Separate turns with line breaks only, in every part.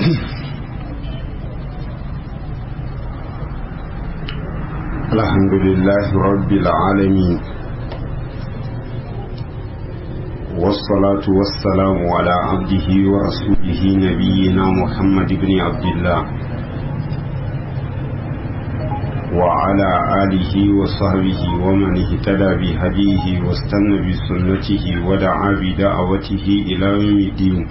الحمد لله رب العالمين والصلاة والسلام على عبده ورسوله نبينا محمد بن عبد الله وعلى آله وصحبه ومن اهتدى بهديه واستنى بسنته ودعا بدعوته إلى يوم الدين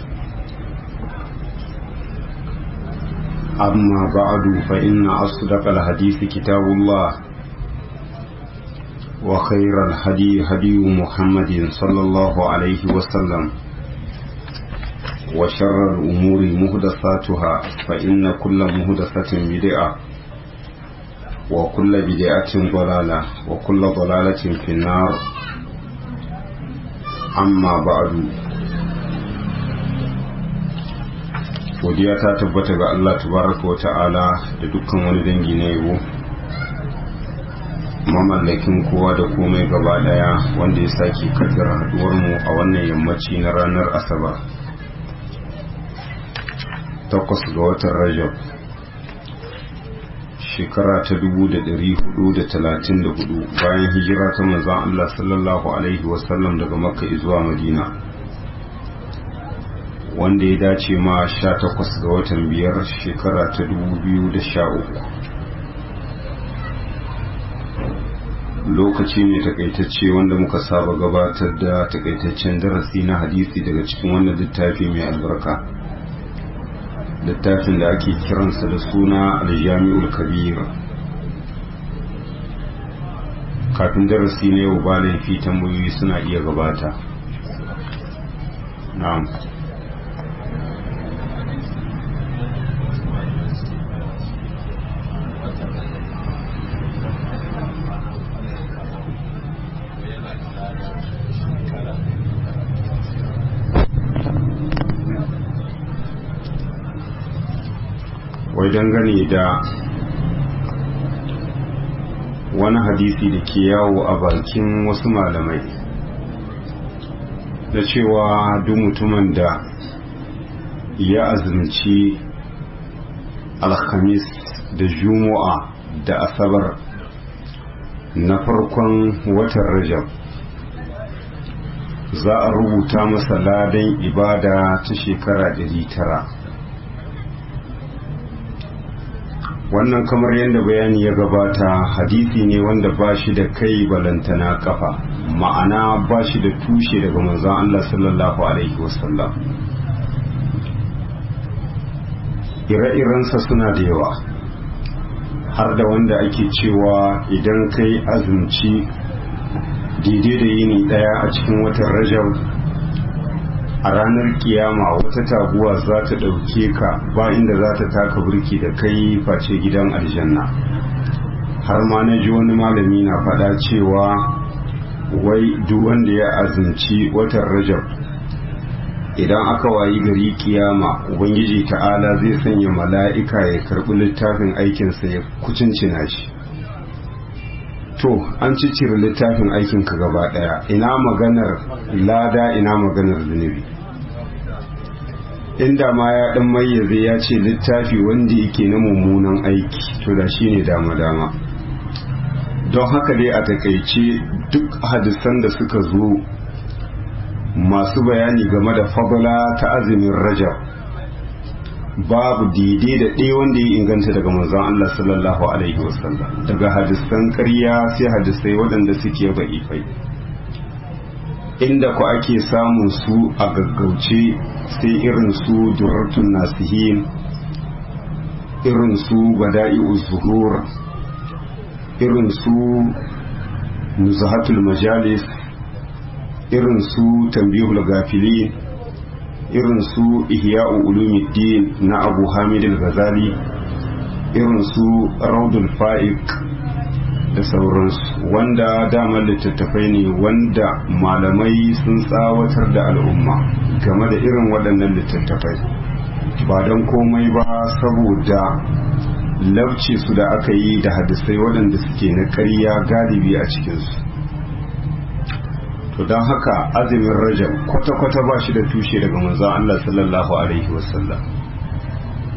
أما بعد فإن أصدق الحديث كتاب الله وخير الهدي هدي محمد صلى الله عليه وسلم وشر الأمور مهدساتها فإن كل مهدسة بدعة وكل بدعة ضلالة وكل ضلالة في النار أما بعد godiya ta tabbata ga Allah tabaraka wa ta'ala da dukkan wani dangi na yabo mamallakin kowa da komai gaba daya wanda ya sake kaddara haduwar mu a wannan yammaci na ranar asabar takwas ga watan rajab shekara ta dubu da dari hudu da talatin da hudu bayan hijira ta manzan Allah sallallahu alaihi wasallam daga makka zuwa madina wanda ya dace ma sha takwas ga watan biyar shekara ta dubu biyu da sha uku lokaci ne takaitacce wanda muka saba gabatar da takaitaccen darasi na hadisi daga cikin wannan littafi mai albarka littafin da ake kiransa da suna aljami'ul kabir kafin darasi na yau ba laifi tambayoyi suna iya gabata na'am wai dangane da wani hadisi da ke yawo a bakin wasu malamai da cewa duk mutumin da ya azumci alhamis da juma'a da asabar na farkon watan rajab za a rubuta masa ladan ibada ta shekara 900 wannan kamar yadda bayani ya gabata hadisi ne wanda ba shi da kai balantana kafa ma'ana ba shi da tushe daga manzon Allah sallallahu alaihi wasallam ire-irensa suna da yawa har da wanda ake cewa idan kai azumci daidai da yini daya a cikin watan rajab a ranar kiyama wata taguwa za ta ɗauke ka ba inda za ta taka burki da kai face gidan aljanna har ma na ji wani malami na faɗa cewa wai duk wanda ya azumci watan rajab idan aka wayi gari kiyama ubangiji ta'ala zai sanya mala'ika ya karɓi littafin aikinsa ya kucincina shi to an ciccire littafin aikinka gaba ɗaya ina maganar lada ina maganar zunubi inda ma ya dan mayyaze ya ce littafi wanda yake na mummunan aiki to da shine dama dama don haka dai a takaice duk hadisan da suka zo masu bayani game da fadla ta azumin rajab babu daidai da ɗaya wanda ya inganta daga manzon Allah sallallahu alaihi wasallam daga hadisan ƙarya sai hadisai waɗanda suke ba'ifai inda ku ake samun su a gaggauce sai irin su durartun nasihin irin su bada'i zuhur irin su nuzahatul majalis irin su tambihul gafili irin su ihya'u ulumuddin na abu hamid al-ghazali irin su raudul fa'iq da sauransu wanda damar littattafai ne wanda malamai sun tsawatar da al'umma game da irin waɗannan littattafai ba don komai ba saboda labce su da aka yi da hadisai waɗanda suke na ƙarya galibi a cikinsu to don haka azumin rajab kwata-kwata ba shi da tushe daga manzon Allah sallallahu alaihi wasallam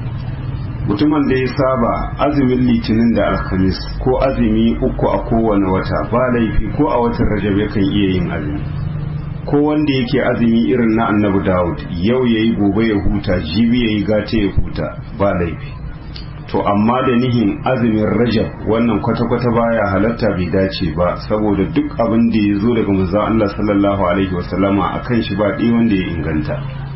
mutumin da ya saba azumin litinin da alhamis ko azumi uku a kowane wata ba laifi ko a watan rajab yakan iya yin azumi ko wanda yake azumi irin na annabi dawud yau ya yi gobe ya huta jibi ya yi gata ya huta ba laifi to amma da nihin azumin rajab wannan kwata-kwata baya halatta bai dace ba saboda duk abin da ya zo daga manzon Allah sallallahu alaihi wasallama akan shi ba ɗi wanda ya inganta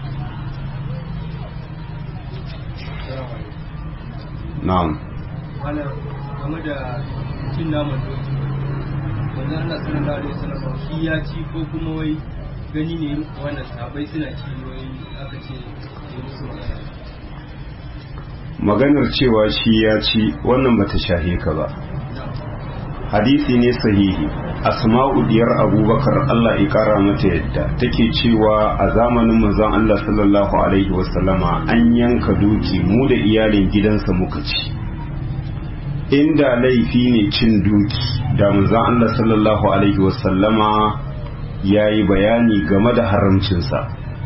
na'am
wannan game da cin naman doki wanda Allah sallallahu alaihi wasallam shi ya ci ko kuma wai gani ne wannan sabai suna ci wai aka ce ya musu magana
maganar cewa shi ya ci wannan bata shahe ka ba hadisi ne sahihi asma'u diyar abubakar Allah ya kara mata yadda take cewa a zamanin manzon Allah sallallahu alaihi wasallama an yanka doki mu da iyalin gidansa muka ci inda laifi ne cin doki da manzon Allah sallallahu alaihi wasallama yayi bayani game da haramcinsa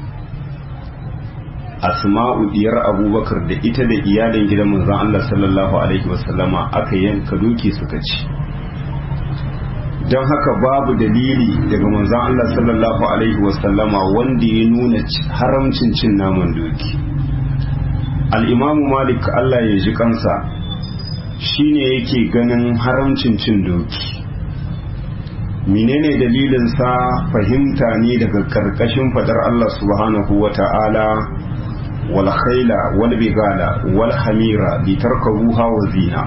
asma'u diyar abubakar da ita da iyalin gidan manzon Allah sallallahu alaihi wasallama aka yanka doki suka ci don haka babu dalili daga manzon Allah sallallahu alaihi wasallama wanda ya nuna haramcin cin naman doki al-imamu malik Allah ya ji kansa shine yake ganin haramcin cin doki menene dalilinsa fahimta ne daga karkashin fadar Allah subhanahu wa ta'ala wal khaila wal bigala wal hamira litarkabuha wa zina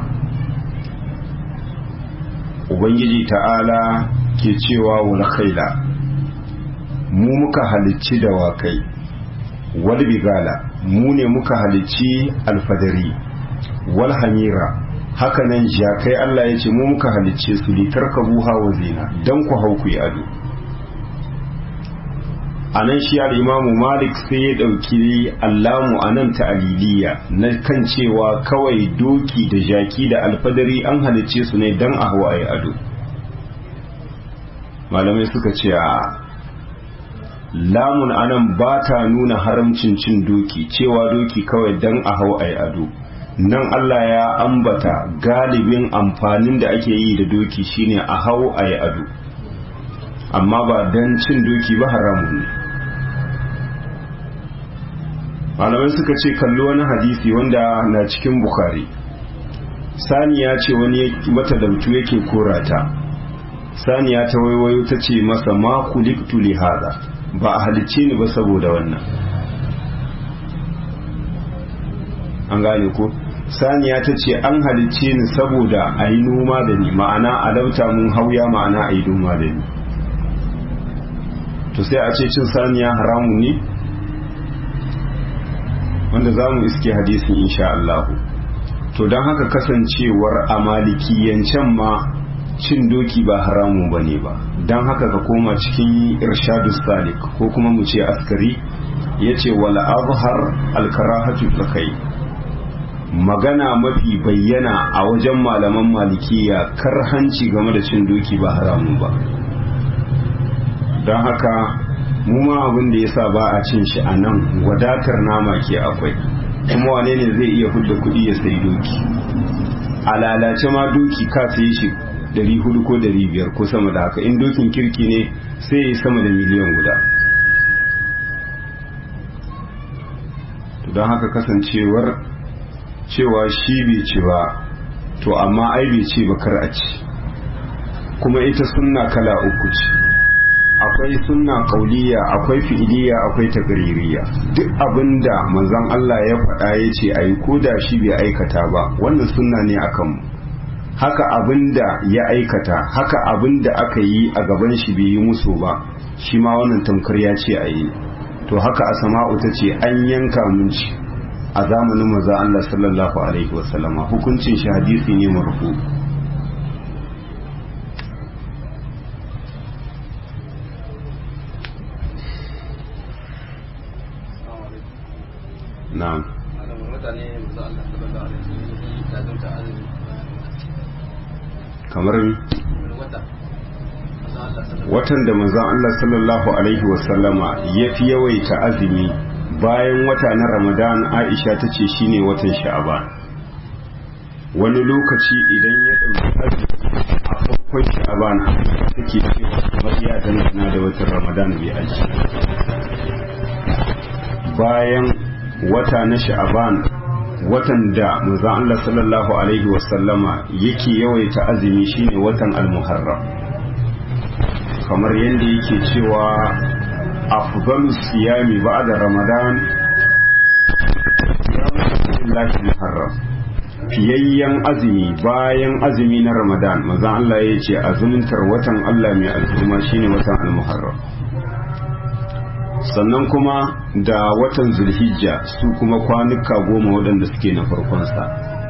ubangiji ta'ala ke cewa wal khaila mu muka halicci dawakai wal bigala mu ne muka halicci alfadari wal hamira hakanan jakai Allah ya ce mu muka halicce su litarkabuha wa zina dan ku hau ku yi ado a nan shi al'imamu malik sai ya ɗauki allamu a nan ta'aliliya na kan cewa kawai doki da jaki da alfadari an halicce su ne don a hawa ya ado malamai suka ce a lamun anan ba ta nuna haramcin cin doki cewa doki kawai don a hau a ado nan Allah ya ambata galibin amfanin da ake yi da doki shine a hau a ado amma ba don cin doki ba haramun ne malamai suka ce kalli wani hadisi wanda na cikin bukari saniya ce wani mata dautu yake korata saniya ta waiwayo ta ce masa ma kuliktu li hada ba a halicce ni ba saboda wannan an gane ko saniya ta ce an halicce ni saboda a yi noma da ni ma'ana a lauta mun hauya ma'ana a yi noma da ni to sai a ce cin saniya haramun ne wanda za mu iske hadisin insha Allah to don haka kasancewar a malikiyancen ma cin doki ba haramun ba ne ba don haka ka koma cikin irshadu salik ko kuma mu ce askari ya ce wala azhar alkarahatu kai magana mafi bayyana a wajen malaman malikiya karhanci game da cin doki ba haramun ba don haka mu ma abin da yasa ba a cin shi a nan wadatar nama ke akwai kuma wane ne zai iya hudda kuɗi ya sai doki a lalace ma doki ka sai shi dari hudu ko dari biyar ko sama da haka in dokin kirki ne sai ya sama da miliyan guda don haka kasancewar cewa shi bai ci ba to amma ai bai ce ba kar a ci kuma ita sunna kala uku ce akwai sunna kauliya akwai fi'iliya akwai tagririya duk abinda manzon Allah ya faɗa ya ce ayi ko da shi bai aikata ba wannan sunna ne akan mu haka abinda ya aikata haka abinda aka yi a gaban shi bai yi musu ba shi ma wannan tamkar ya ce ayi to haka asma'u ta ce an yanka mun ci a zamanin manzon Allah sallallahu alaihi wasallama hukuncin shi hadisi ne marfu na'am kamar watan da manzon Allah sallallahu alaihi wasallama ya fi yawaita azumi bayan wata na ramadan aisha ta ce shine watan sha'aban wani lokaci idan ya ɗauki azumi a farkon sha'aban take cewa kamar ya dangana da watan ramadan bai aji bayan wata na sha'aban watan da manzon Allah sallallahu alaihi wasallama yake yawaita azumi shine watan al-muharram kamar yadda yake cewa afdalu siyami ba'da ramadan lillahi muharram fiyayyen azumi bayan azumi na ramadan manzon Allah ya ce azumtar watan Allah mai al'umma shine watan al-muharram sannan kuma da watan zulhijja su kuma kwanuka goma waɗanda suke na farkonsa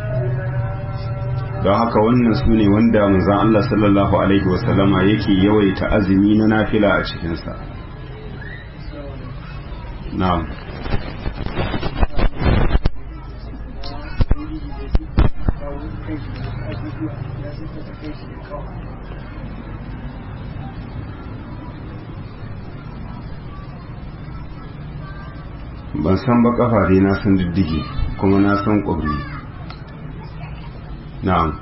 don haka wannan su ne wanda manzan Allah sallallahu Alaihi wasallama yake yawaita azumi na nafila a cikinsa na'am ban san ba kafa dai na san diddige kuma na san ƙwabri na'am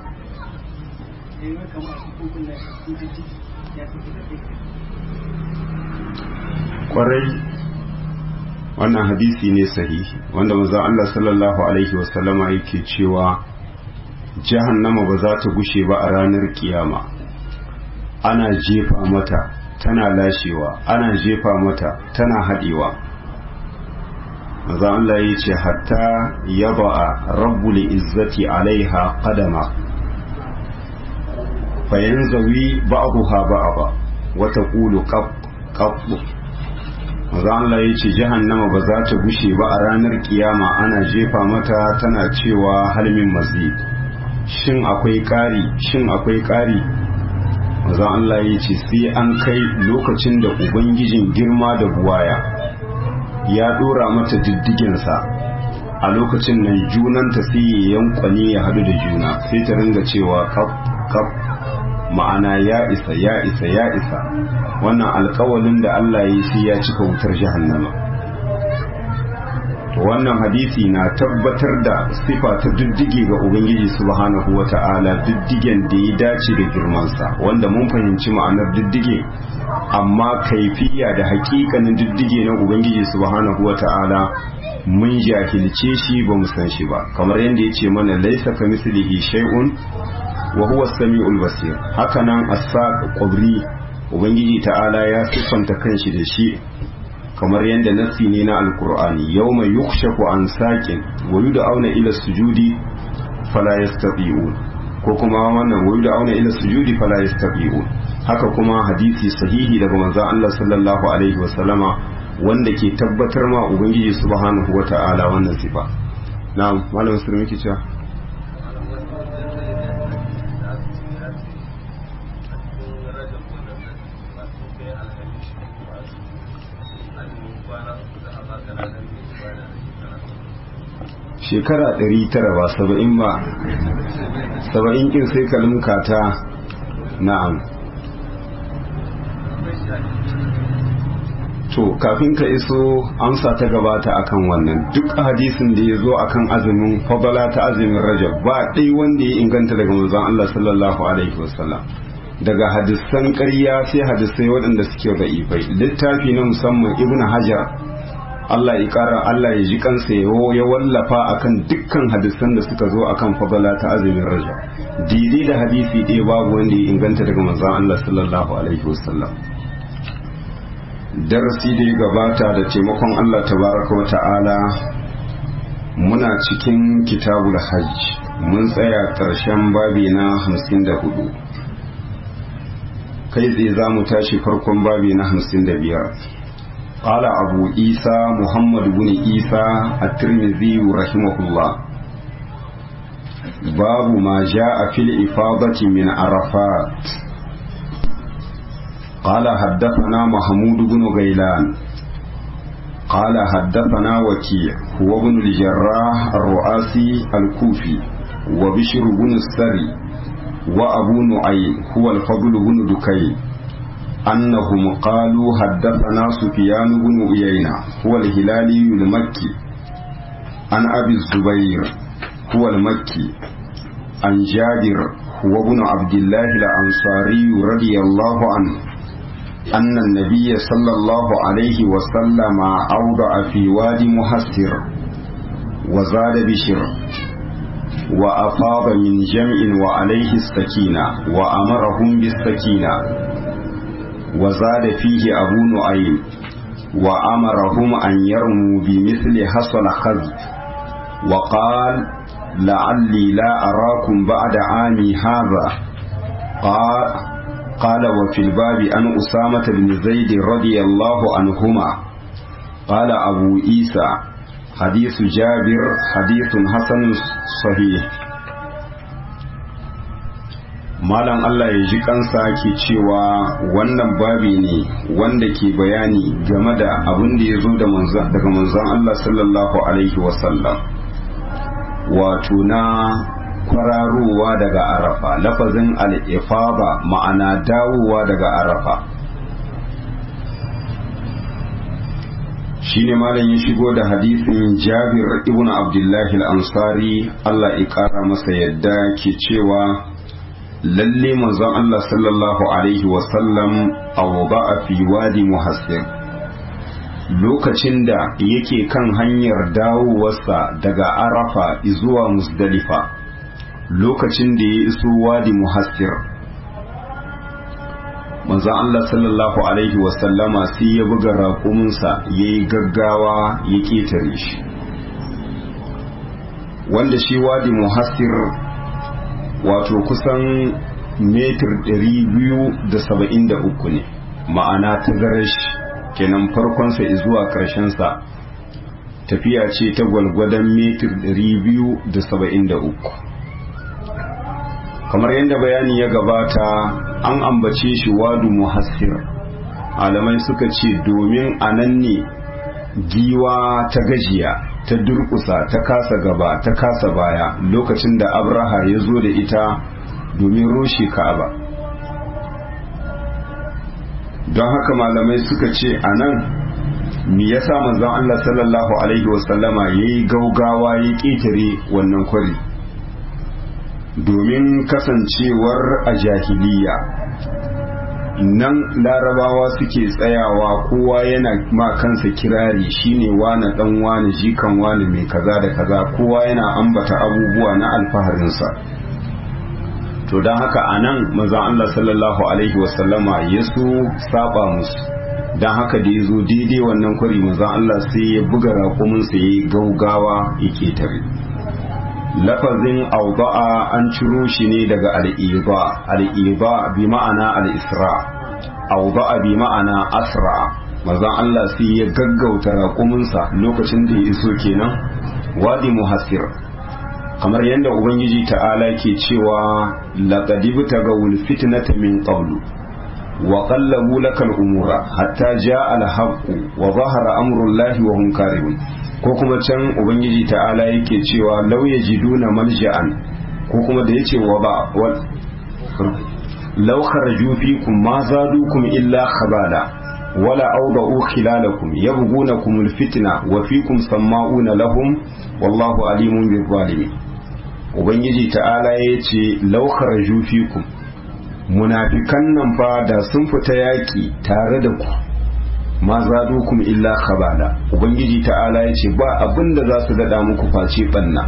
kwarai wannan hadisi ne sahihi wanda manzon Allah sallallahu alaihi wasallama yake cewa jahannama ba za ta gushe ba a ranar kiyama ana jefa mata tana lashewa ana jefa mata tana haɗewa maza Allah ya ce hatta ya ba'a rabbul izzati alaiha qadama fayan zawi ba'daha ba'da wa taqulu qab qab maza Allah ya ce jahannama ba za ta gushe ba a ranar kiyama ana jefa mata tana cewa halmin mazid shin akwai ƙari shin akwai ƙari maza Allah ya ce sai an kai lokacin da ubangijin girma da buwaya ya dora mata diddigensa a lokacin nan junanta sai ya yankwane ya hadu da juna sai ta ringa cewa kaf kaf ma'ana ya isa ya isa ya isa wannan alkawalin da Allah ya yi sai ya cika wutar jahannama to wannan hadisi na tabbatar da sifa ta diddige ga ubangiji subhanahu wata'ala diddigen da ya dace da girmansa wanda mun fahimci ma'anar diddige amma kaifiya da hakikanin diddige na ubangiji subhanahu wata'ala mun jahilce shi ba mu san shi ba kamar yadda ya ce mana laisa ka mislihi shay'un wa huwa samiul basir haka nan as-saq qabri ubangiji ta'ala ya siffanta kanshi da shi kamar yadda nassi ne na alkur'ani yawma yukshafu an saqin wa yud'auna ila sujudi fala yastati'un ko kuma wannan wa yud'auna ila sujudi fala yastati'un haka kuma hadisi sahihi daga manzon Allah sallallahu alaihi wasallama wanda ke tabbatar ma ubangiji subhanahu wata'ala wannan sifa na'am malam musulmi ke cewa shekara ɗari tara ba saba'in ba saba'in kin sai ka lumka ta na'am to kafin ka iso amsa ta gabata akan wannan duk hadisin da ya zo akan azumin fadala ta azumin rajab ba ɗai wanda ya inganta daga manzon Allah sallallahu alaihi wasallam daga hadisan ƙarya sai hadisai waɗanda suke da'ifai littafi na musamman ibnu hajar Allah ya kara Allah ya ji kansa ya wallafa akan dukkan hadisan da suka zo akan fadala ta azumin raja daidai da hadisi ɗaya babu wanda ya inganta daga manzon Allah sallallahu alaihi wasallam darasi da ya gabata da taimakon Allah tabaraka wa ta'ala muna cikin kitabul hajj mun tsaya ƙarshen babi na hamsin da hudu kai tsaye za mu tashi farkon babi na hamsin da biyar قال أبو عيسى محمد بن عيسى الترمذي رحمه الله باب ما جاء في الإفاضة من عرفات قال حدثنا محمود بن غيلان قال حدثنا وكيع هو ابن الجراح الرؤاسي الكوفي وبشر بن السري وأبو نعيم هو الفضل بن دكين أنهم قالوا حدثنا سفيان بن عيينة هو الهلالي المكي عن أبي الزبير هو المكي عن جابر هو ابن عبد الله الأنصاري رضي الله عنه أن النبي صلى الله عليه وسلم أوضع في وادي محسر وزاد بشر وأفاض من جمع وعليه السكينة وأمرهم بالسكينة وزاد فيه أبو نعيم وأمرهم أن يرموا بمثل حصل خذف وقال لعلي لا أراكم بعد عامي هذا قال قال وفي الباب عن أسامة بن زيد رضي الله عنهما قال أبو عيسى حديث جابر حديث حسن صحيح malam Allah ya ji kansa ke cewa wannan babi ne wanda ke bayani game da abin da ya zo daga manzon Allah sallallahu alaihi wasallam wato na kwararowa daga arafa lafazin al'ifaba ma'ana dawowa daga arafa shi ne malam ya shigo da hadisin jabir ibn abdullahi al'ansari Allah ya ƙara masa yadda ke cewa lalle manzon Allah sallallahu alaihi wasallam a fi wadi muhassir lokacin da yake kan hanyar dawowarsa daga arafa zuwa musdalifa lokacin da ya iso wadi muhassir manzon Allah sallallahu alaihi wasallama sai ya buga raƙuminsa ya yi gaggawa ya ƙetare shi wanda shi wadi muhassir wato kusan metir 273 ne ma'ana tazarar shi kenan farkonsa zuwa sa tafiya ce ta gwalgwadon metir 273 kamar yadda bayani ya gabata an ambace shi wadu muhassir alamai suka ce domin a nan ne giwa ta gajiya ta durkusa ta kasa gaba ta kasa baya lokacin da abraha ya zo da ita domin roshe ka'aba don haka malamai suka ce a nan me yasa manzon Allah sallallahu alaihi wasallama ya yi gaugawa ya ƙetare wannan kwari domin kasancewar a jahiliya nan larabawa suke tsayawa kowa yana ma kansa kirari shine wane dan wane jikan wane mai kaza da kaza kowa yana ambata abubuwa na alfaharinsa to don haka a nan mazan Allah sallallahu alaihi wasallama ya so saba musu don haka da ya zo daidai wannan kwari mazan Allah sai ya buga raƙuminsa ya yi gaugawa ya ketare lafazin auba'a an ciro shi ne daga al'iba al'iba bi ma'ana al'isra auba'a bi ma'ana asra mazan Allah sai ya gaggauta raƙuminsa lokacin da ya iso kenan wadi muhassir kamar yadda ubangiji ta'ala ke cewa laqad ibtagawul fitnata min qablu wa qallabu lakal umura hatta jaa al haqq wa zahara amru llahi wa hum karihun ko kuma can ubangiji ta'ala yake cewa law yajiduna malja'an ko kuma da yace wa ba law kharaju fikum ma zadukum illa khabala wala awda'u khilalakum yabghunakum alfitna wa fikum sama'una lahum wallahu alimun bil zalimin ubangiji ta'ala yace law kharaju fikum munafikan nan fa da sun fita yaki tare da ku ma zadukum illa khabala ubangiji ta'ala yace ba abinda za su dada muku face banna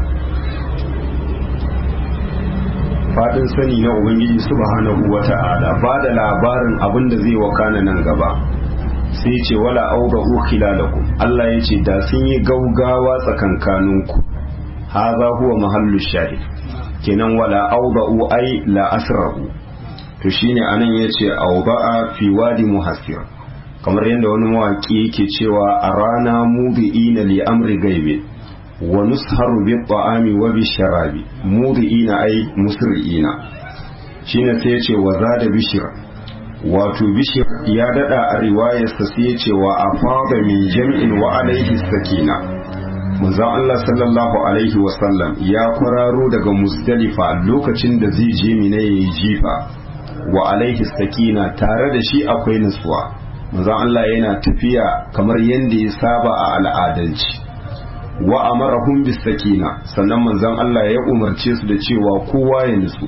fadin sani na ubangiji subhanahu wata'ala ba da labarin abinda zai wakana nan gaba sai ce wala audahu khilalakum Allah yace da sun yi gaugawa tsakankaninku haza huwa mahallu shahid kenan wala audahu ai la asrahu to shine anan yace auda'a fi wadi muhassir kamar yadda wani mawaki yake cewa a rana mudi'ina li amri gaibe wa nusharu bi ta'ami wa bi sharabi mudi'ina ai musri'ina shine sai yace wa zada bishir wato bishir ya dada a riwayarsa sai yace wa afada min jam'in wa alaihi sakina manzon Allah sallallahu alaihi wa sallam ya kwararo daga musdalifa lokacin da zai je mina yayi jifa wa alaihi sakina tare da shi akwai nutsuwa manzon Allah yana tafiya kamar yadda ya saba a al'adanci wa amarahum bis sakina sannan manzon Allah ya umarce su da cewa kowa ya nutsu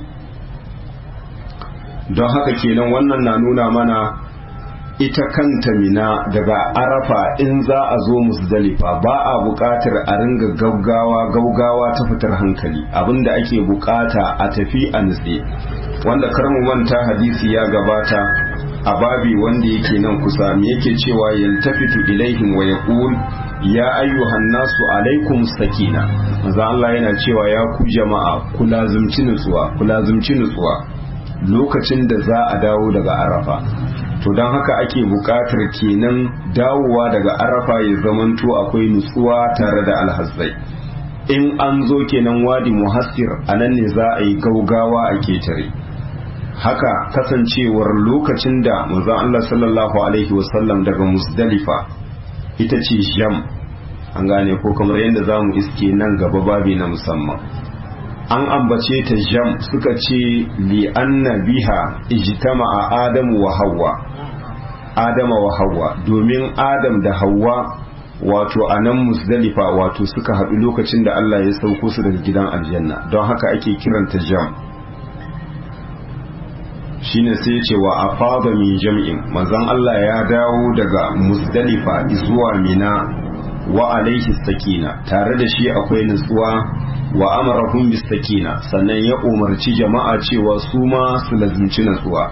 don haka kenan wannan na nuna mana ita kanta mina daga arafa in za a zo musdalifa ba a buƙatar a ringa gaugawa gaugawa ta fitar hankali abinda ake buƙata a tafi a nutse wanda kar mu manta hadisi ya gabata a babi wanda yake nan kusa me yake cewa yaltafitu ilaihim wa yaqul ya ayyuhan nasu alaikum sakina manzo Allah yana cewa ya ku jama'a ku lazumci nutsuwa ku lazumci nutsuwa lokacin da za a dawo daga arafa to don haka ake buƙatar kenan dawowa daga arafa ya zamanto akwai nutsuwa tare da alhazzai in an zo kenan wadi muhassir a nan ne za a yi gaugawa a ketare haka kasancewar lokacin da manzon Allah sallallahu alaihi wasallam daga musdalifa ita ce jam an gane ko kamar yadda za mu iske nan gaba babi na musamman an ambace ta jam suka ce li anna biha ijtama'a adamu wa hawa adama wa hawa domin adam da hawa wato a nan musdalifa wato suka haɗu lokacin da Allah ya sauko su daga gidan aljanna don haka ake kiranta jam shine sai ce wa afada min jam'in manzon Allah ya dawo daga musdalifa zuwa mina wa alaihi sakina tare da shi akwai nutsuwa wa amarahum bis sakina sannan ya umarci jama'a cewa su ma su lazimci nutsuwa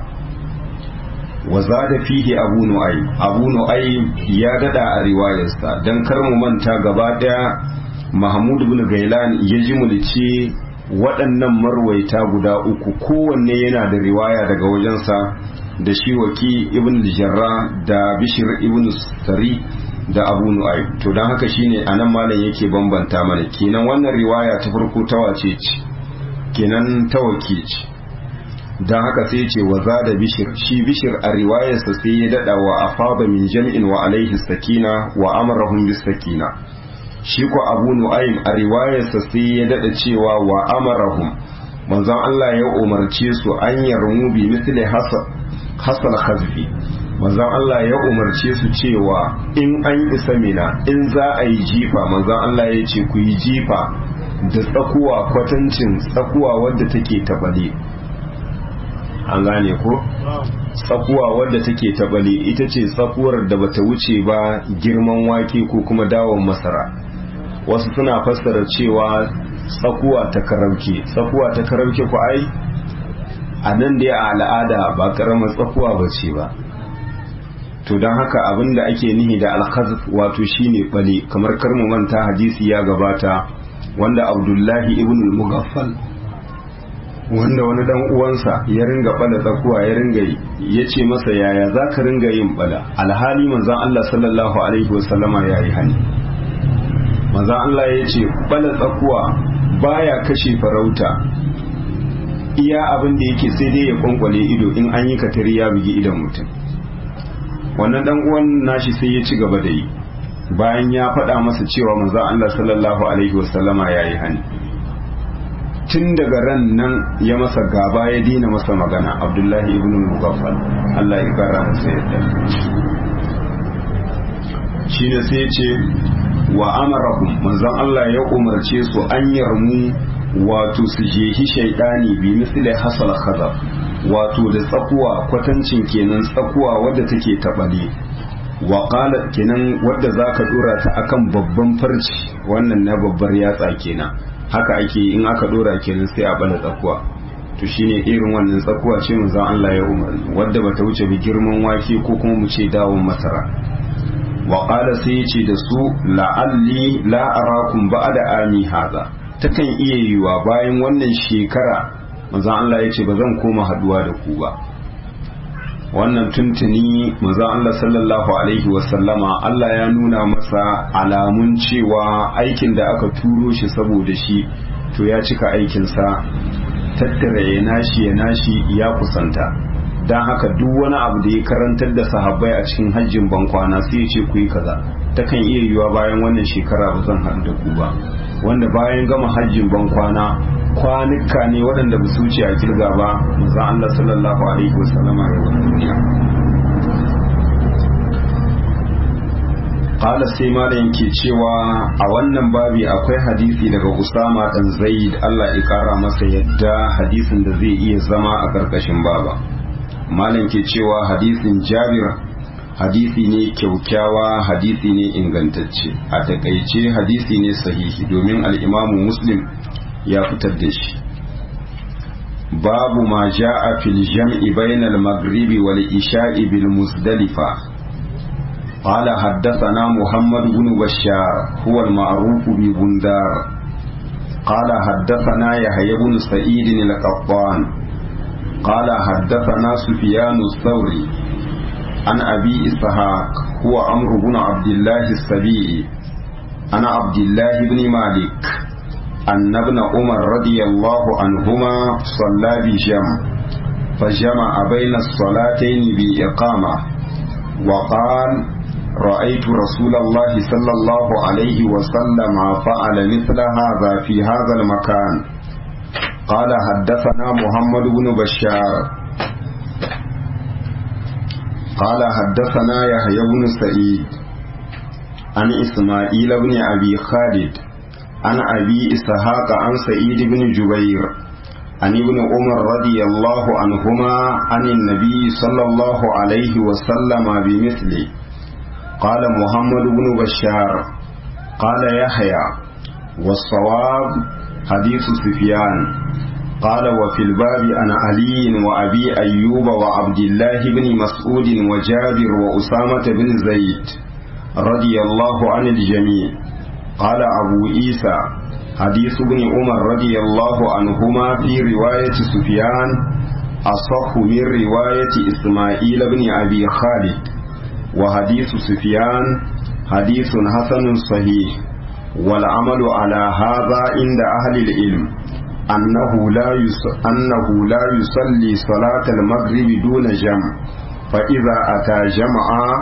wa zada fihi abu nu'aym abu nu'aym ya dada a riwayarsa dan kar mu manta gaba daya mahmud ibn gailan ya ji mulci waɗannan marwaita guda uku kowanne yana da riwaya daga wajensa da shi waki ibn jarra da bishir ibn sari da abu nu'aym to don haka shine anan malam yake bambanta mana kenan wannan riwaya ta farko ta wace ce kenan ta waki ce don haka sai ce wa da bishir shi bishir a riwayarsa sai ya dada wa afada min jam'in wa alaihi sakina wa amarahum bis sakina shi ko abu nu'aym a riwayarsa sai ya dada cewa wa amarahum manzon Allah ya umarce su an yarmu bi misli hasal khazfi manzon Allah ya umarce su cewa in an isa mina in za a yi jifa manzon Allah ya ce ku yi jifa da tsakuwa kwatancin tsakuwa wadda take tabale an gane ko tsakuwa wadda take tabale ita ce tsakuwar da bata wuce ba girman wake ko kuma dawon masara wasu suna fassara cewa tsakuwa ta karauke tsakuwa ta karauke ku ai a nan dai a al'ada ba karamar tsakuwa ba ce ba to don haka abin da ake nihi da alkhazf wato shine bale kamar karmu manta hadisi ya gabata wanda abdullahi ibn al-mughaffal wanda wani dan uwansa ya ringa bala tsakuwa ya ringa yi ya ce masa yaya za ka ringa yin bala alhali manzan Allah sallallahu alaihi wasallama ya yi hani manzan Allah ya ce bala tsakuwa baya kashe farauta iya abin da yake sai dai ya kwankwale ido in an yi katari ya bugi idan mutum wannan dan uwan nashi sai ya ci gaba da yi bayan ya faɗa masa cewa manzan Allah sallallahu alaihi wasallama ya yi hani tun daga ran nan ya masa gaba ya dina masa magana abdullahi ibn mugaffal Allah ya kara masa yadda shi ne sai ce wa amarahum manzon Allah ya umarce su an yarmu wato su jehi shaidani bi misli hasal khazaf wato da tsakuwa kwatancin kenan tsakuwa wadda take tabale wa qala kenan wadda zaka dora ta akan babban farci wannan na babbar yatsa kenan haka ake in aka dora kenan sai a bala tsakuwa to shine irin wannan tsakuwa ce manzon Allah ya umarni wadda bata wuce bi girman wake ko kuma mu ce dawon masara wa qala sai ya ce da su la'alli la arakum ba'da ami haza takan iya yiwa bayan wannan shekara manzon Allah ya ce ba zan koma haduwa da ku ba wannan tuntuni manzon Allah sallallahu alaihi wasallama Allah ya nuna masa alamun cewa aikin da aka turo shi saboda shi to ya cika aikinsa tattara ya nashi ya nashi ya kusanta don haka duk wani abu da ya karantar da sahabbai a cikin hajjin bankwana sai ya ce ku yi kaza takan iya yiwa bayan wannan shekara ba zan haɗu da ku ba wanda bayan gama hajjin bankwana kwanuka ne waɗanda ba su wuce a kirga ba manzon Allah sallallahu alaihi wasallama ya wani duniya qala sai malam ke cewa a wannan babi akwai hadisi daga Usama dan Zaid Allah ya kara masa yadda hadisin da zai iya zama a karkashin baba malam ke cewa hadisin Jabir hadisi ne kyaukyawa hadisi ne ingantacce a takaice hadisi ne sahihi domin al-Imamu Muslim ya fitar da shi babu ma ja'a fil jam'i bainal maghribi wal isha'i bil muzdalifa قال حدثنا محمد بن بشار هو المعروف ببندار قال حدثنا يحيى بن سعيد القطان قال حدثنا سفيان الثوري عن أبي إسحاق هو عمرو بن عبد الله السبيعي عن عبد الله بن مالك أن ابن عمر رضي الله عنهما صلى بجمع فجمع بين الصلاتين بإقامة وقال رأيت رسول الله صلى الله عليه وسلم فعل مثل هذا في هذا المكان قال حدثنا محمد بن بشار قال حدثنا يحيى بن سعيد عن إسماعيل بن أبي خالد عن أبي إسحاق عن سعيد بن جبير عن ابن عمر رضي الله عنهما عن النبي صلى الله عليه وسلم بمثله قال محمد بن بشار قال يحيى والصواب حديث سفيان قال وفي الباب عن علي وأبي أيوب وعبد الله بن مسعود وجابر وأسامة بن زيد رضي الله عن الجميع قال أبو عيسى حديث ابن عمر رضي الله عنهما في رواية سفيان أصح من رواية إسماعيل بن أبي خالد وحديث سفيان حديث حسن صحيح والعمل على هذا عند أهل العلم أنه لا يص... أنه لا يصلي صلاة المغرب دون جمع فإذا أتى جمعا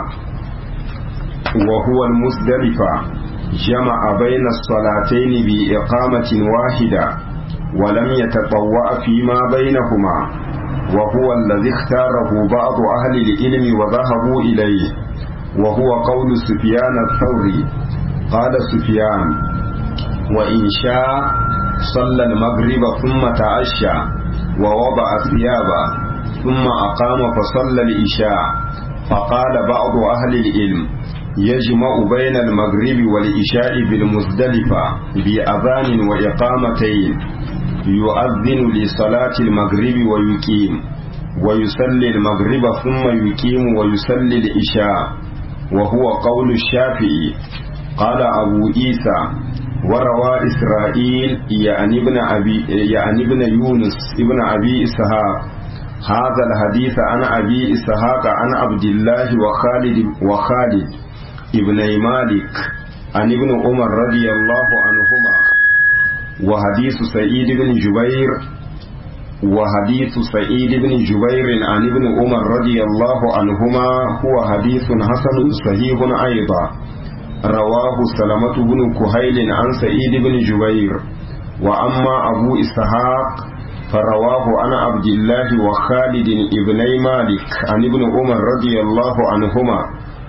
وهو المزدلفة جمع بين الصلاتين بإقامة واحدة ولم يتطوع فيما بينهما وهو الذي اختاره بعض أهل العلم وذهبوا إليه وهو قول سفيان الثوري قال سفيان وإن شاء صلى المغرب ثم تعشى ووضع ثيابا ثم أقام فصلى الإشاء فقال بعض أهل العلم يجمع بين المغرب والإشاء بالمزدلفة بأذان وإقامتين يؤذن لصلاة المغرب ويقيم ويصلي المغرب ثم يقيم ويصلي الإشاء وهو قول الشافعي قال أبو عيسى وروى إسرائيل يعني ابن أبي يعني ابن يونس ابن أبي إسحاق هذا الحديث عن أبي إسحاق عن عبد الله وخالد وخالد ابن مالك عن ابن عمر رضي الله عنهما وحديث سعيد بن جبير وحديث سعيد بن جبير عن ابن عمر رضي الله عنهما هو حديث حسن صحيح أيضا رواه سلمة بن كهيل عن سعيد بن جبير وأما أبو إسحاق فرواه عن عبد الله وخالد ابني مالك عن ابن عمر رضي الله عنهما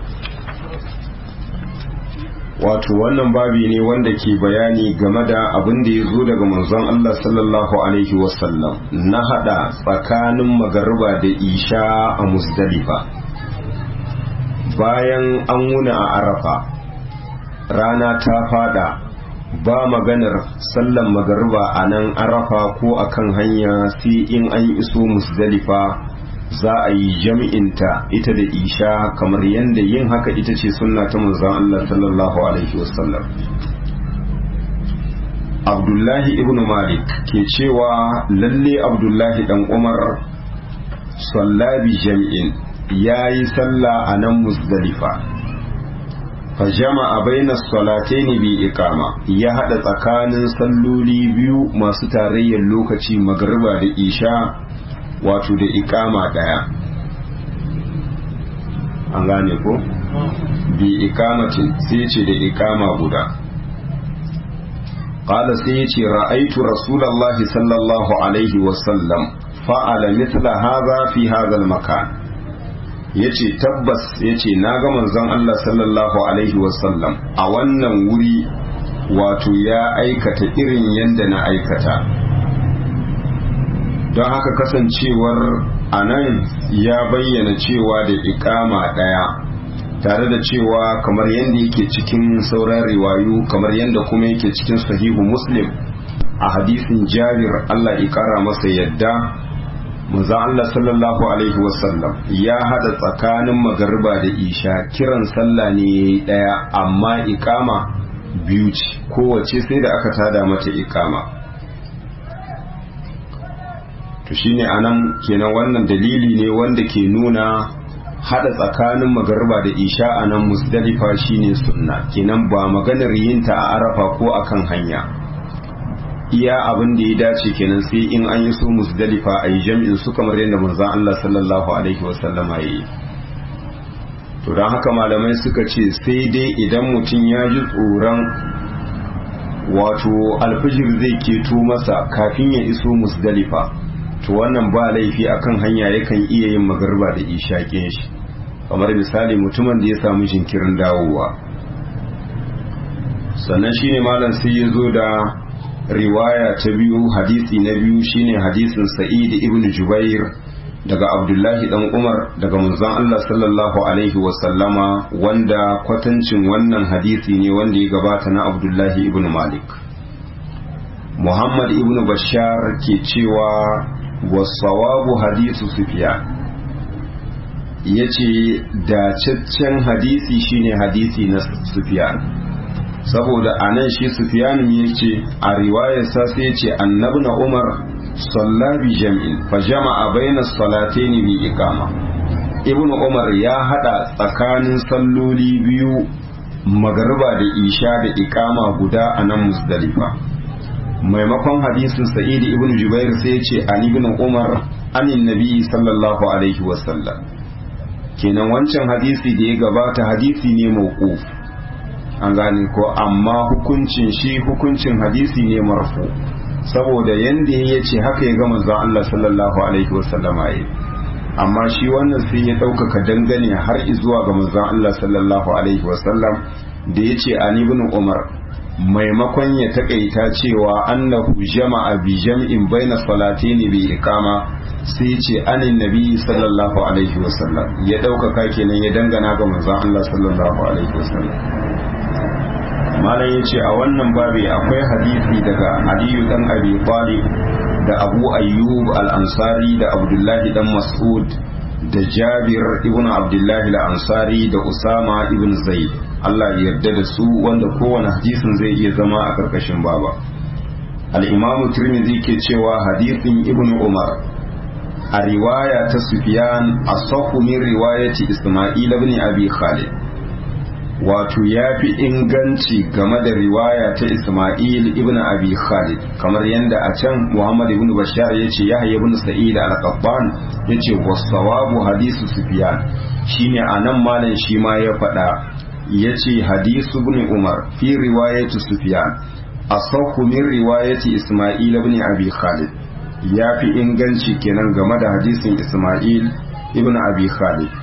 wato wannan babi ne wanda ke bayani game da abin da ya zo daga manzon Allah sallallahu alaihi wasallam na hada tsakanin magariba da isha a musdalifa bayan an wuna a arafa rana ta fada ba maganar sallan magariba a nan arafa ko akan hanya sai in an iso musdalifa za a yi jam'inta ita da isha kamar yadda yin haka ita ce sunna ta manzon Allah sallallahu alaihi wasallam abdullahi ibn malik ke cewa lalle abdullahi dan umar sallabi jam'in ya yi sallah a nan musdalifa fa jama'a baina salatayn bi iqama ya hada tsakanin salloli biyu masu tarayyar lokaci magriba da isha wato da iqama daya an gane ko bi iqamatin sai ce da iqama guda qala sai ya ce ra'aitu rasulullahi sallallahu alaihi wasallam fa'ala mithla hadha fi hadha al-makan yace tabbas yace na ga manzon Allah sallallahu alaihi wasallam a wannan wuri wato ya aikata irin yadda na aikata don haka kasancewar anan ya bayyana cewa da ikama daya tare da cewa kamar yadda yake cikin sauran riwayu kamar yadda kuma yake cikin sahihu muslim a hadisin jabir Allah ya kara masa yadda manzo Allah sallallahu alaihi wasallam ya hada tsakanin magariba da isha kiran sallah ne yayi daya amma ikama biyu ce kowace sai da aka tada mata ikama to shine anan kenan wannan dalili ne wanda ke nuna hada tsakanin magariba da isha a nan musdalifa shine sunna kenan ba maganar yinta a arafa ko akan hanya iya abin da ya dace kenan sai in an yi so musdalifa a yi jam'in su kamar yadda manzon Allah sallallahu alaihi wasallama ya yi to don haka malamai suka ce sai dai idan mutum ya ji tsoron wato alfijir zai keto masa kafin ya iso musdalifa to wannan ba laifi akan hanya yakan iya yin magarba da ishaƙin shi kamar misali mutumin da ya samu jinkirin dawowa sannan shine malam sai ya zo da riwaya ta biyu hadisi na biyu shine hadisin sa'id ibn jubair daga abdullahi dan umar daga manzon Allah sallallahu alaihi wasallama wanda kwatancin wannan hadisi ne wanda ya gabata na abdullahi ibn malik muhammad ibn bashar ke cewa wasawabu hadisu sufiyan ya ce dacaccen hadisi shine hadisi na sufiyan saboda a nan shi sufiyan ya ce a riwayarsa sai ce annabi na umar salla bi jam'in fa jama'a bayna salataini bi iqama ibnu umar ya hada tsakanin salloli biyu magariba da isha da iqama guda a nan musdalifa maimakon hadisin sa'id ibn jubair sai ce an ibn umar anin nabi sallallahu alaihi wasallam kenan wancan hadisi da ya gabata hadisi ne mawquf an gane ko amma hukuncin shi hukuncin hadisi ne marfu saboda yanda ya ce haka ya ga manzon Allah sallallahu alaihi wasallam yayi amma shi wannan sai ya ɗaukaka dangane har zuwa ga manzon Allah sallallahu alaihi wasallam da ya ce an ibn umar maimakon ya takaita cewa annahu jama'a bi jam'in baina salataini bi iqama sai ce anin nabi sallallahu alaihi wasallam ya ɗaukaka kenan ya dangana ga manzon Allah sallallahu alaihi wasallam malam yace a wannan babi akwai hadisi daga Aliyu dan Abi Talib da Abu Ayyub al-Ansari da Abdullahi dan Mas'ud da Jabir ibn Abdullahi al-Ansari da Usama ibn Zaid Allah ya yarda da su wanda kowane hadisin zai iya zama a karkashin baba al-Imam Tirmidhi ke cewa hadisin Ibn Umar a riwaya ta Sufyan asahhu min riwayati Isma'il ibn Abi Khalid wato ya fi inganci game da riwaya ta Ismail ibn Abi Khalid kamar yadda a can Muhammad ibn Bashar ya ce Yahya ibn Sa'id al-Qattan ya ce wasawabu hadisu Sufyan shine anan malam shi ma ya faɗa ya ce hadisu ibn Umar fi riwayati Sufyan asahhu min riwayati Ismail ibn Abi Khalid ya fi inganci kenan game da hadisin Ismail ibn Abi Khalid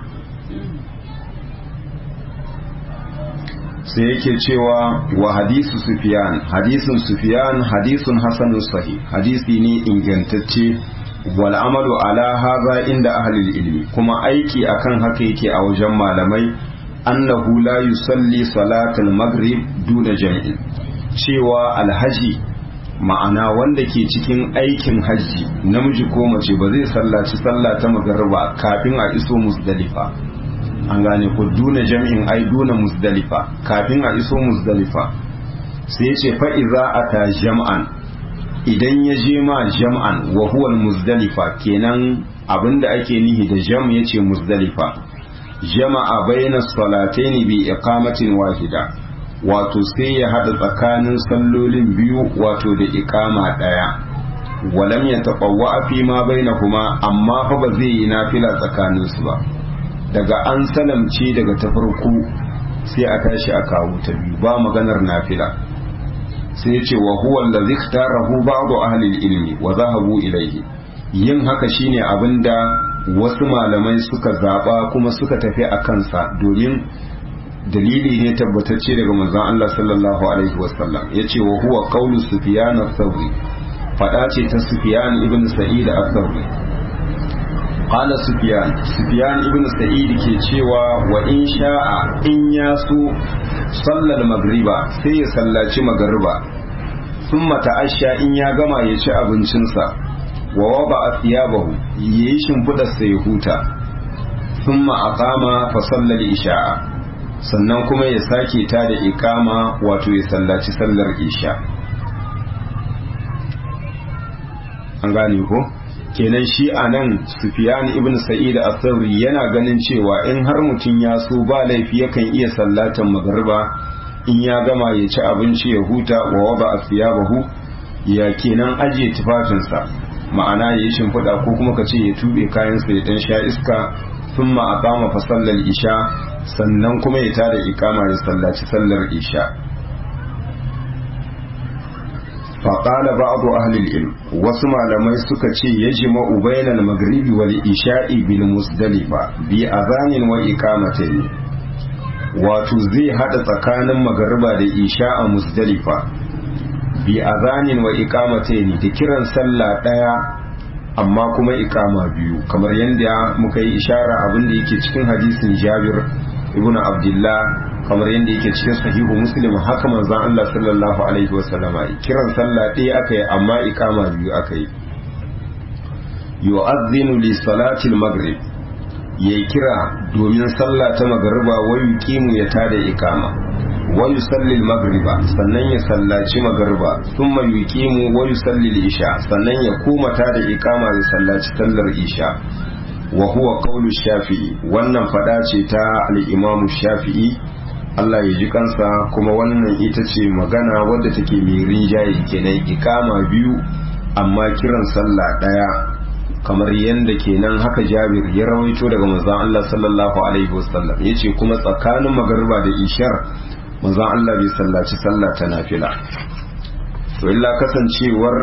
sai yake cewa wa hadisu sufiyan hadisun sufiyan hadisun hasanun sahih hadisi ne ingantacce wal amalu ala haza inda ahlul ilmi kuma aiki akan haka yake a wajen malamai annahu la yusalli salatul maghrib duna jam'in cewa alhaji ma'ana wanda ke cikin aikin hajji namiji ko mace ba zai sallaci sallah ta magariba kafin a iso musdalifa an gane ko duna jam'in ai duna musdalifa kafin a iso musdalifa sai ce fa'iza a ta jam'an idan ya je ma jam'an wa huwa musdalifa kenan abinda ake nihi da jam ya ce musdalifa jama'a bayna salataini bi iqamatin wahida wato sai ya hada tsakanin sallolin biyu wato da iqama daya walam ya taqawwa fi ma bainahuma amma fa ba zai yi nafila tsakaninsu ba daga an salamce daga ta farko sai a tashi a kawo ta biyu ba maganar nafila sai ya ce wa huwa allazi ikhtarahu ba'du ahli ilmi wa zahabu ilayhi yin haka shine abinda wasu malamai suka zaɓa kuma suka tafi a kansa domin dalili ne tabbatacce daga manzon Allah sallallahu alaihi wasallam yace wa huwa qawlu sufyan ath-thawri fada ce ta sufyan ibn sa'id ath-thawri qala sufyan sufyan ibn sa'id ke cewa wa in sha'a in yasu sallal magriba sai ya sallaci magriba thumma ta'asha in ya gama ya ci abincinsa wa waba thiyabahu yayi shimfidar sai ya huta thumma aqama fa sallal isha'a sannan kuma ya sake ta da ikama wato ya sallaci sallar isha an gane ko kenan shi a nan sufiyan ibn sa'id al-thawri yana ganin cewa in har mutum ya so ba laifi yakan iya sallatan magriba in ya gama ya ci abinci ya huta wa waba asyabahu ya kenan ajiye tufafinsa ma'ana ya yi shimfiɗa ko kuma ka ce ya tube kayansa ya dan sha iska thumma aqama fa sallal isha sannan kuma ya tada ikama ya sallaci sallar isha faƙala ba'adu ahlil ilm wasu malamai suka ce ya jima'u bainal magribi wal isha'i bil musdalifa bi azanin wa iqamatayn wato zai hada tsakanin magariba da isha a musdalifa bi azanin wa iqamatayn da kiran sallah daya amma kuma ikama biyu kamar yadda muka yi ishara abin da yake cikin hadisin Jabir ibn Abdullah kamar yadda yake cikin sahihu Muslim haka manzon Allah sallallahu alaihi wasallama kiran sallah ɗaya aka yi amma ikama biyu aka yi yu'adhdhinu li salati al-maghrib yayi kira domin sallah ta magriba wa yuqimu ya tada ikama wa yusalli al-maghriba sannan ya sallaci magriba thumma yuqimu wa yusalli al-isha sannan ya koma tada ikama ya sallaci sallar isha wa huwa qawlu shafi'i wannan fada ce ta al-imam shafi'i Allah ya ji kansa kuma wannan ita ce magana wadda take mai rinjaye kenan ikama biyu amma kiran sallah daya kamar yadda kenan haka Jabir ya rawaito daga manzon Allah sallallahu alaihi wasallam yace kuma tsakanin magariba da ishar manzon Allah bai sallaci sallah ta nafila to illa kasancewar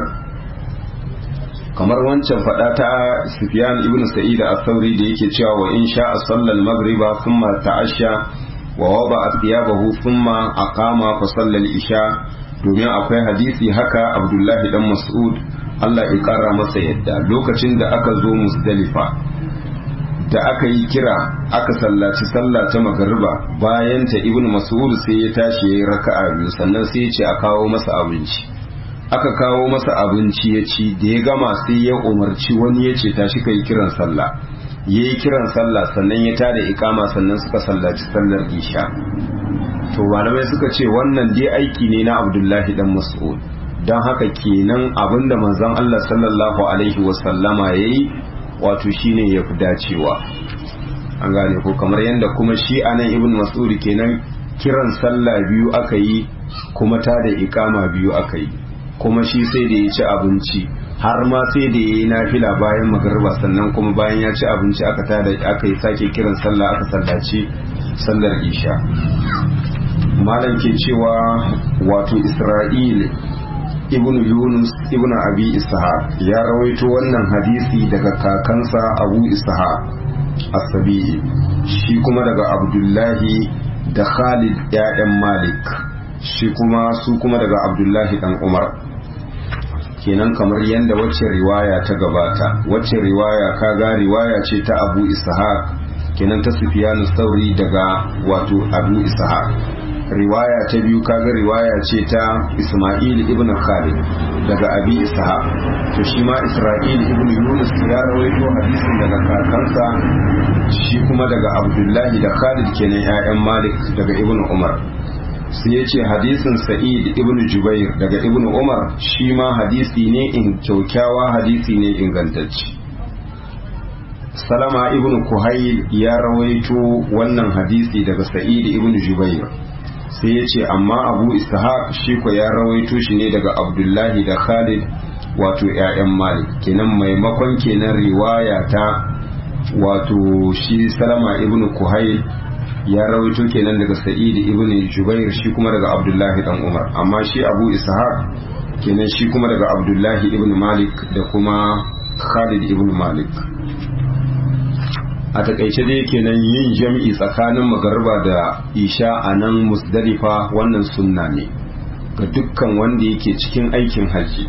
kamar wancan fada ta Sufyan ibn Sa'id al-Thawri da yake cewa wa in sha'a sallal maghriba thumma ta'asha wa waba thiyabahu thumma aqama fa sallal isha domin akwai hadisi haka Abdullahi dan Mas'ud Allah ya kara masa yadda lokacin da aka zo Musdalifa da aka yi kira aka sallaci sallah ta magariba bayan ta Ibn Mas'ud sai ya tashi yayi raka'a biyu sannan sai ya ce a kawo masa abinci aka kawo masa abinci ya ci da ya gama sai ya umarci wani ya ce tashi kai kiran sallah ya yi kiran sallah sannan ya tada ikama sannan suka sallaci sallar isha to malamai suka ce wannan dai aiki ne na abdullahi dan mas'ud don haka kenan abinda manzon Allah sallallahu alaihi wasallama ya yi wato shine ya fi dacewa an gane ko kamar yadda kuma shi anan ibn mas'ud kenan kiran sallah biyu aka yi kuma tada ikama biyu aka yi kuma shi sai da ya ci abinci har ma sai da ya yi nafila bayan magarba sannan kuma bayan ya ci abinci aka tada aka yi sake kiran sallah aka sallaci sallar isha malam ke cewa wato isra'il ibn yunus ibn abi ishaq ya rawaito wannan hadisi daga kakansa abu ishaq as-sabi'i shi kuma daga abdullahi da khalid ya'yan malik shi kuma su kuma daga abdullahi dan umar kenan kamar yadda wacce riwaya ta gabata wacce riwaya kaga riwaya ce ta abu ishaq kenan ta sufiyanu sauri daga wato abu ishaq riwaya ta biyu kaga riwaya ce ta isma'il ibn khalid daga abi ishaq to shi ma isra'il ibn yunus ya rawaito hadisin daga kakansa shi kuma daga abdullahi da khalid kenan 'ya'yan malik daga ibn umar sai ya ce hadisin sa'id ibn jubair daga ibn umar shi ma hadisi ne in kyaukyawa hadisi ne ingantacce salama ibn kuhail ya rawaito wannan hadisi daga sa'id ibn jubair sai ya ce amma abu ishaq shi ko ya rawaito shi ne daga abdullahi da khalid wato 'ya'yan malik kenan maimakon kenan riwaya ta wato shi salama ibn kuhail ya rawaito kenan daga sa'id ibn jubair shi kuma daga abdullahi dan umar amma shi abu ishaq kenan shi kuma daga abdullahi ibn malik da kuma khalid ibn malik a takaice dai kenan yin jam'i tsakanin magarba da isha a nan musdalifa wannan sunna ne ga dukkan wanda yake cikin aikin hajji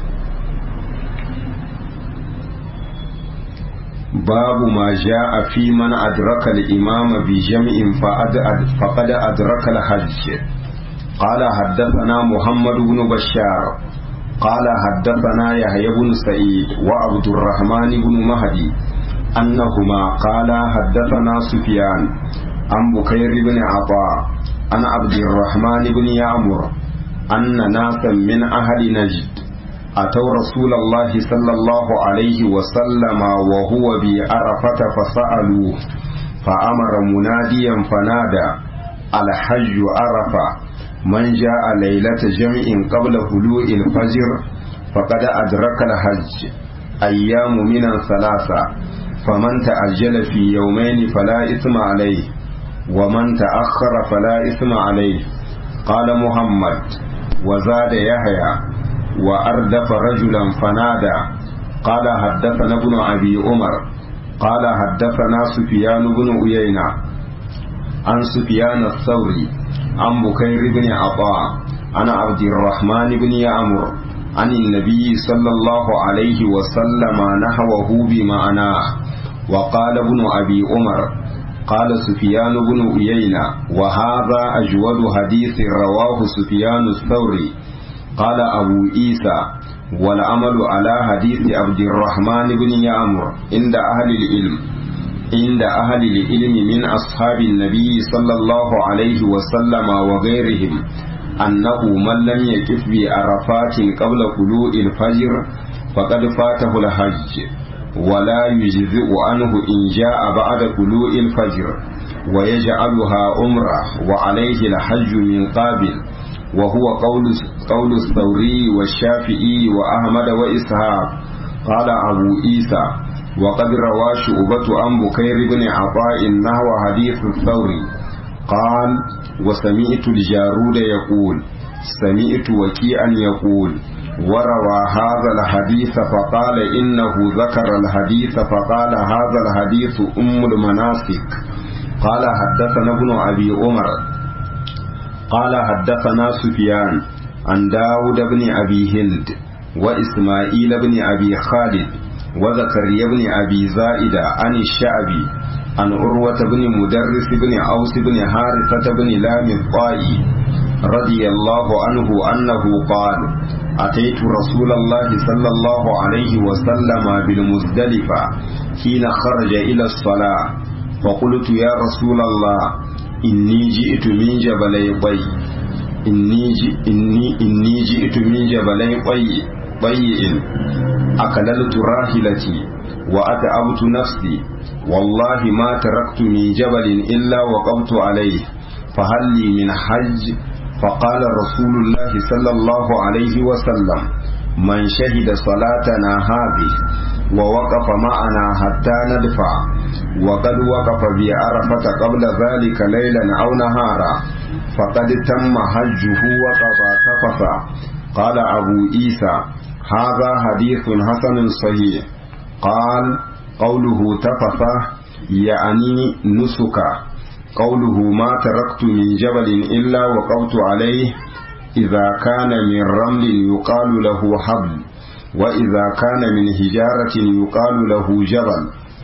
babu ma a fi man adraka al-imama bi jam'in faqad adraka al-hajj qala haddathana muhammad ibn bashar qala haddathana yahya ibn sa'id wa abdurrahman ibn mahdi annahuma qala haddathana sufyan an bukayr ibn ata an abdurrahman ibn ya'mur anna nasan min ahli najd أتوا رسول الله صلى الله عليه وسلم وهو بعرفة فسألوه فأمر مناديا فنادى الحج عرفة من جاء ليلة جمع قبل طلوع الفجر فقد أدرك الحج أيام من ثلاثة فمن تأجل في يومين فلا إثم عليه ومن تأخر فلا إثم عليه قال محمد وزاد يحيى وأردف رجلا فنادى قال حدثنا ابن أبي عمر قال حدثنا سفيان بن عيينة عن سفيان الثوري عن بكير بن عطاء عن عبد الرحمن بن يعمر عن النبي صلى الله عليه وسلم نحوه بمعناه وقال ابن أبي عمر قال سفيان بن عيينة وهذا أجود حديث رواه سفيان الثوري قال أبو عيسى والعمل على حديث عبد الرحمن بن يعمر عند أهل العلم عند أهل العلم من أصحاب النبي صلى الله عليه وسلم وغيرهم أنه من لم يكف بعرفات قبل طلوع الفجر فقد فاته الحج ولا يجزئ عنه إن جاء بعد طلوع الفجر ويجعلها عمرة وعليه الحج من قابل وهو قول قول الثوري والشافعي وأحمد وإسحاق قال أبو عيسى وقد روى شعبة عن بكير بن عطاء نحو حديث الثوري قال وسمعت الجارود يقول سمعت وكيعا يقول وروى هذا الحديث فقال إنه ذكر الحديث فقال هذا الحديث أم المناسك قال حدثنا ابن أبي عمر قال حدثنا سفيان عن داود بن أبي هند وإسماعيل بن أبي خالد وزكريا بن أبي زائدة عن الشعبي عن عروة بن مدرس بن أوس بن حارثة بن لام الطائي رضي الله عنه أنه قال أتيت رسول الله صلى الله عليه وسلم بالمزدلفة حين خرج إلى الصلاة فقلت يا رسول الله إني جئت من جبلي طي إني, إني, إني جئت من جبلي طي طيء أكللت راحلتي وأتعبت نفسي والله ما تركت من جبل إلا وقفت عليه فهل لي من حج فقال رسول الله صلى الله عليه وسلم من شهد صلاتنا هذه ووقف معنا حتى ندفع وقد وقف بعرفة قبل ذلك ليلا أو نهارا فقد تم حجه وقضى تفثا قال أبو عيسى هذا حديث حسن صحيح قال قوله تفثا يعني نسكا قوله ما تركت من جبل إلا وقفت عليه إذا كان من رمل يقال له حبل وإذا كان من هجارة يقال له جبل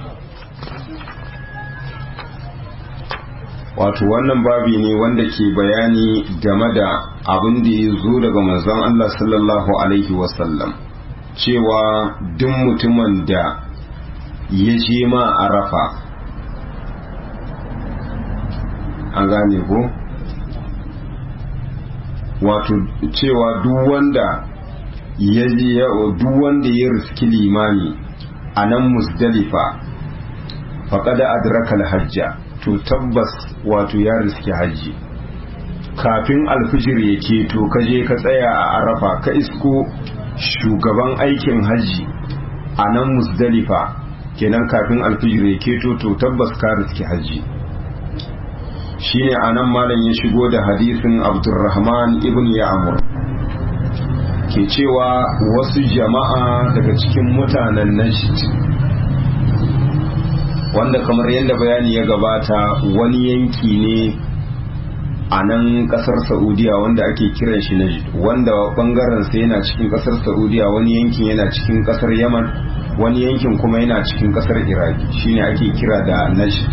wato wannan babi ne wanda ke bayani game da abin da ya zo daga manzon Allah sallallahu alaihi wasallam cewa duk mutumin da ya je ma arafa an gane ko wato cewa duk wanda ya duk wanda ya riski limami a nan musdalifa faƙada adraka hajja to tabbas wato ya riski hajji kafin alfijir ya keto ka je ka tsaya a arafa ka isko shugaban aikin hajji a nan musdalifa kenan kafin alfijir ya keto to tabbas ka riski hajji shine anan malam ya shigo da hadisin abdurrahman ibn ya'mur ke cewa wasu jama'a daga cikin mutanen najd wanda kamar yadda bayani ya gabata wani yanki ne a nan kasar saudiya wanda ake kiran shi najd wanda bangaren sa yana cikin kasar saudiya wani yankin yana cikin kasar yaman wani yankin kuma yana cikin kasar iraki shine ake kira da najd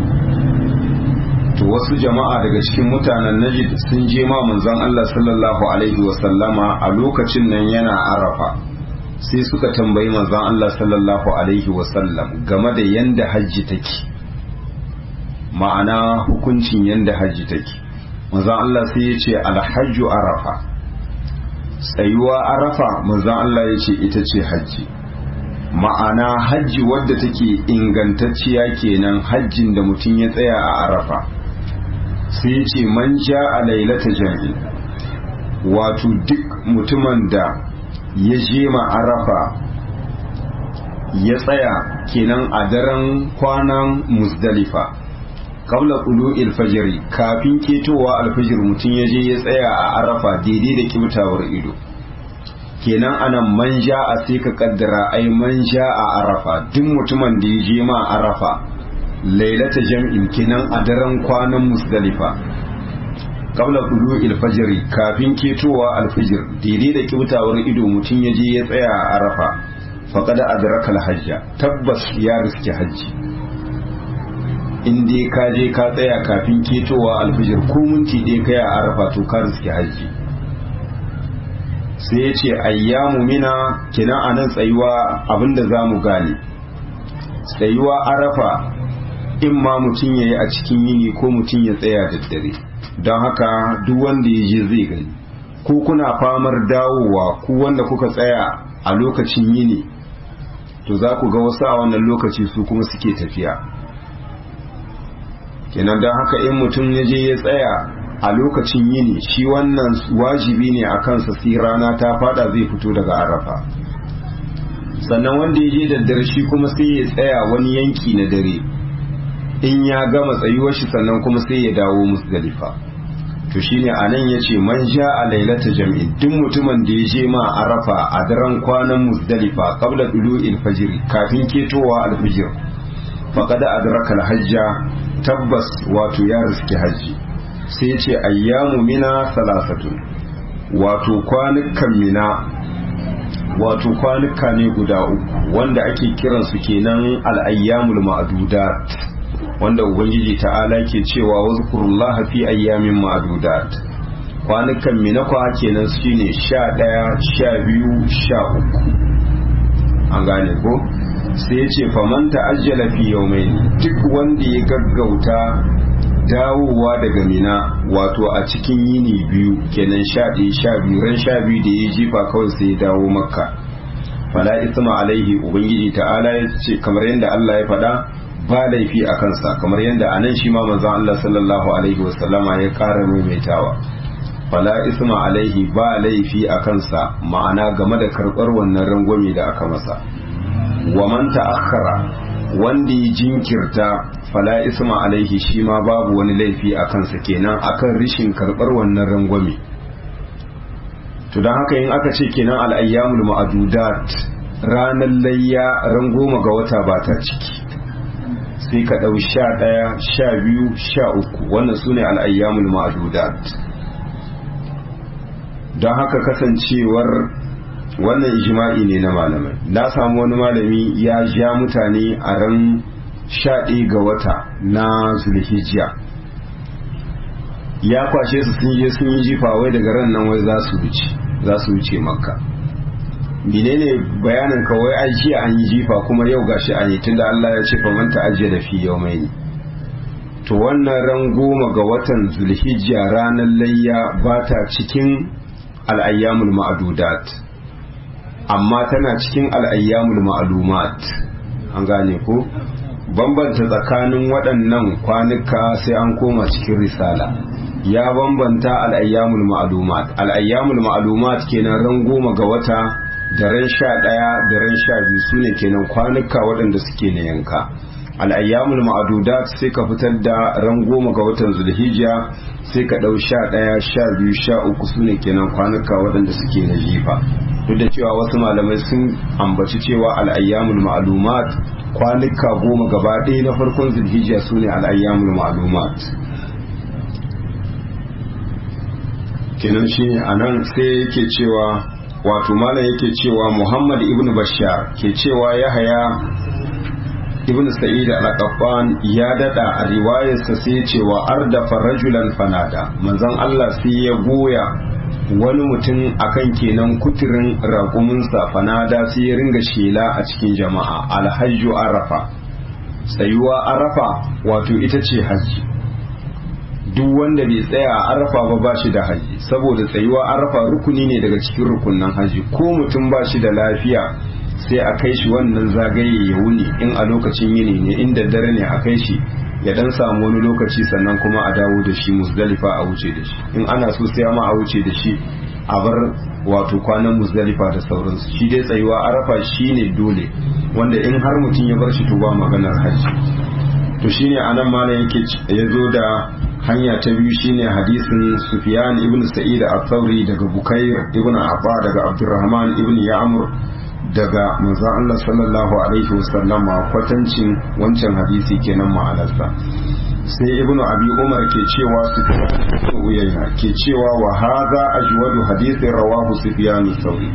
to wasu jama'a daga cikin mutanen najd sun je ma manzon Allah sallallahu alaihi wasallama a lokacin nan yana arafa sai suka tambayi manzon Allah sallallahu alaihi wasallam game da yanda hajji take ma'ana hukuncin yanda hajji take manzon Allah sai ya ce alhajju arafa tsayuwa arafa manzon Allah ya ce ita ce hajji ma'ana hajji wadda take ingantacciya kenan hajjin da mutum ya tsaya a arafa sai ya ce man ja a lailata jami'i wato duk mutumin da ya je ma arafa ya tsaya kenan a daren kwanan musdalifa kabla kulu ilfajiri kafin ketowa alfajir mutum ya je ya tsaya a arafa daidai da kibtawar ido kenan anan manja a sai ka kaddara ai manja a arafa duk mutumin da ya je ma arafa lailata jam'in kenan a daren kwanan musdalifa kabla kulu ilfajiri kafin ketowa alfajir daidai da kibtawar ido mutum ya je ya tsaya a arafa faqad adraka hajja tabbas ya riski hajji in dai ka je ka tsaya kafin ketowa alfijir ko minti ɗaya kai a arafa to ka riski hajji sai ya ce ayyamu mina kina a nan tsayuwa abinda za mu gane tsayuwa arafa in ma mutum ya yi a cikin yini ko mutum ya tsaya da dare don haka duk wanda ya je zai gani ko kuna famar dawowa ku wanda kuka tsaya a lokacin yini to za ku ga wasu a wannan lokaci su kuma suke tafiya kenan don haka in mutum ya je ya tsaya a lokacin yini shi wannan wajibi ne a kansa sai rana ta fada zai fito daga arafa sannan wanda ya je da dare shi kuma sai ya tsaya wani yanki na dare in ya gama tsayuwar shi sannan kuma sai ya dawo musdalifa to shine a nan ya ce man ja a lailata jam'i duk mutumin da ya je ma arafa a daren kwanan musdalifa qabla dulu'il fajr kafin ketowa alfijir faqad adraka alhajja tabbas wato ya riski hajji sai ce ayyamu mina salasatun wato kwanukan mina wato kwanuka ne guda uku wanda ake kiransu kenan al'ayyamul ma'adudat wanda ubangiji ta'ala ke cewa wazkurullah fi ayyamin ma'adudat kwanukan mina kwa kenan shine sha ɗaya sha biyu sha uku an gane ko sai ya ce faman ta'ajjala fi yawmaini duk wanda ya gaggauta dawowa daga mina wato a cikin yini biyu kenan sha ɗaya sha biyu ran sha biyu da ya jifa kawai sai ya dawo makka fala isma alaihi ubangiji ta'ala ya ce kamar yadda Allah ya faɗa ba laifi a kansa kamar yadda a nan shi ma manzon Allah sallallahu alaihi wasallama ya ƙara maimaitawa fala isma alaihi ba laifi a kansa ma'ana game da karɓar wannan rangwame da aka masa wa man ta'akhkhara wanda ya jinkirta fala isma alaihi shi ma babu wani laifi a kansa kenan akan rishin karbar wannan rangwame to don haka in aka ce kenan al'ayyamul ma'adudat ranar layya ran goma ga wata ba ta ciki sai ka ɗau sha ɗaya sha biyu sha uku wannan su ne al'ayyamul ma'adudat don haka kasancewar wannan ijma'i ne na malamai na samu wani malami ya ja mutane a ran sha ga wata na zulhijja ya kwashe su sun je sun yi jifa wai daga ran nan wai za su wuce za su wuce makka menene bayanin ka wai ai jiya an yi jifa kuma yau gashi an yi tunda Allah ya ce fa man ta'ajjala fi yawmaini to wannan ran goma ga watan zulhijja ranar layya ba ta cikin al'ayyamul ma'adudat amma tana cikin al'ayyamul ma'alumat an gane ko bambanta tsakanin waɗannan kwanuka sai an koma cikin risala ya bambanta al'ayyamul ma'alumat al'ayyamul ma'alumat kenan ran goma ga wata da ran sha ɗaya da ran sha biyu su ne kenan kwanuka waɗanda suke na yanka al'ayyamul ma'adudat sai ka fitar da ran goma ga watan zulhijja sai ka ɗau sha ɗaya sha biyu sha uku su ne kenan kwanuka waɗanda suke na jifa duk da cewa wasu malamai sun ambaci cewa al'ayyamul ma'alumat kwanuka goma gaba ɗaya na farkon zulhijja su ne al'ayyamul ma'lumat kenan shi ne a nan sai yake cewa wato malam yake cewa muhammad ibn bashar ke cewa ya haya ibn sa'id al-qaffan ya dada a riwayarsa sai cewa ardafa rajulan fanada manzon Allah sai ya goya wani mutum akan kenan kuturin raƙuminsa fanada sai ya ringa shela a cikin jama'a alhajju arafa tsayuwa arafa wato ita ce hajji duk wanda bai tsaya a arafa ba ba shi da haji saboda tsayuwa arafa rukuni ne daga cikin rukunan haji ko mutum ba shi da lafiya sai a kai shi wannan zagaye ya wuni in a lokacin yini ne in daddare ne a kai shi ya dan samu wani lokaci sannan kuma a dawo da shi musdalifa a wuce da shi in ana so sai ma a wuce da shi a bar wato kwanan musdalifa da sauransu shi dai tsayuwa arafa shine dole wanda in har mutum ya bar shi to ba maganar haji to shine anan malam yake ya zo da hanya ta biyu shine hadisin Sufyan ibn Sa'id al-Thawri daga Bukair ibn Abba daga Abdurrahman ibn Ya'mur daga manzo Allah sallallahu alaihi wasallam kwatancin wancan hadisi kenan ma'anarsa sai ibn Abi Umar ke cewa Sufyan Uyayna ke cewa wa hadha ajwadu hadisi rawahu Sufyan al-Thawri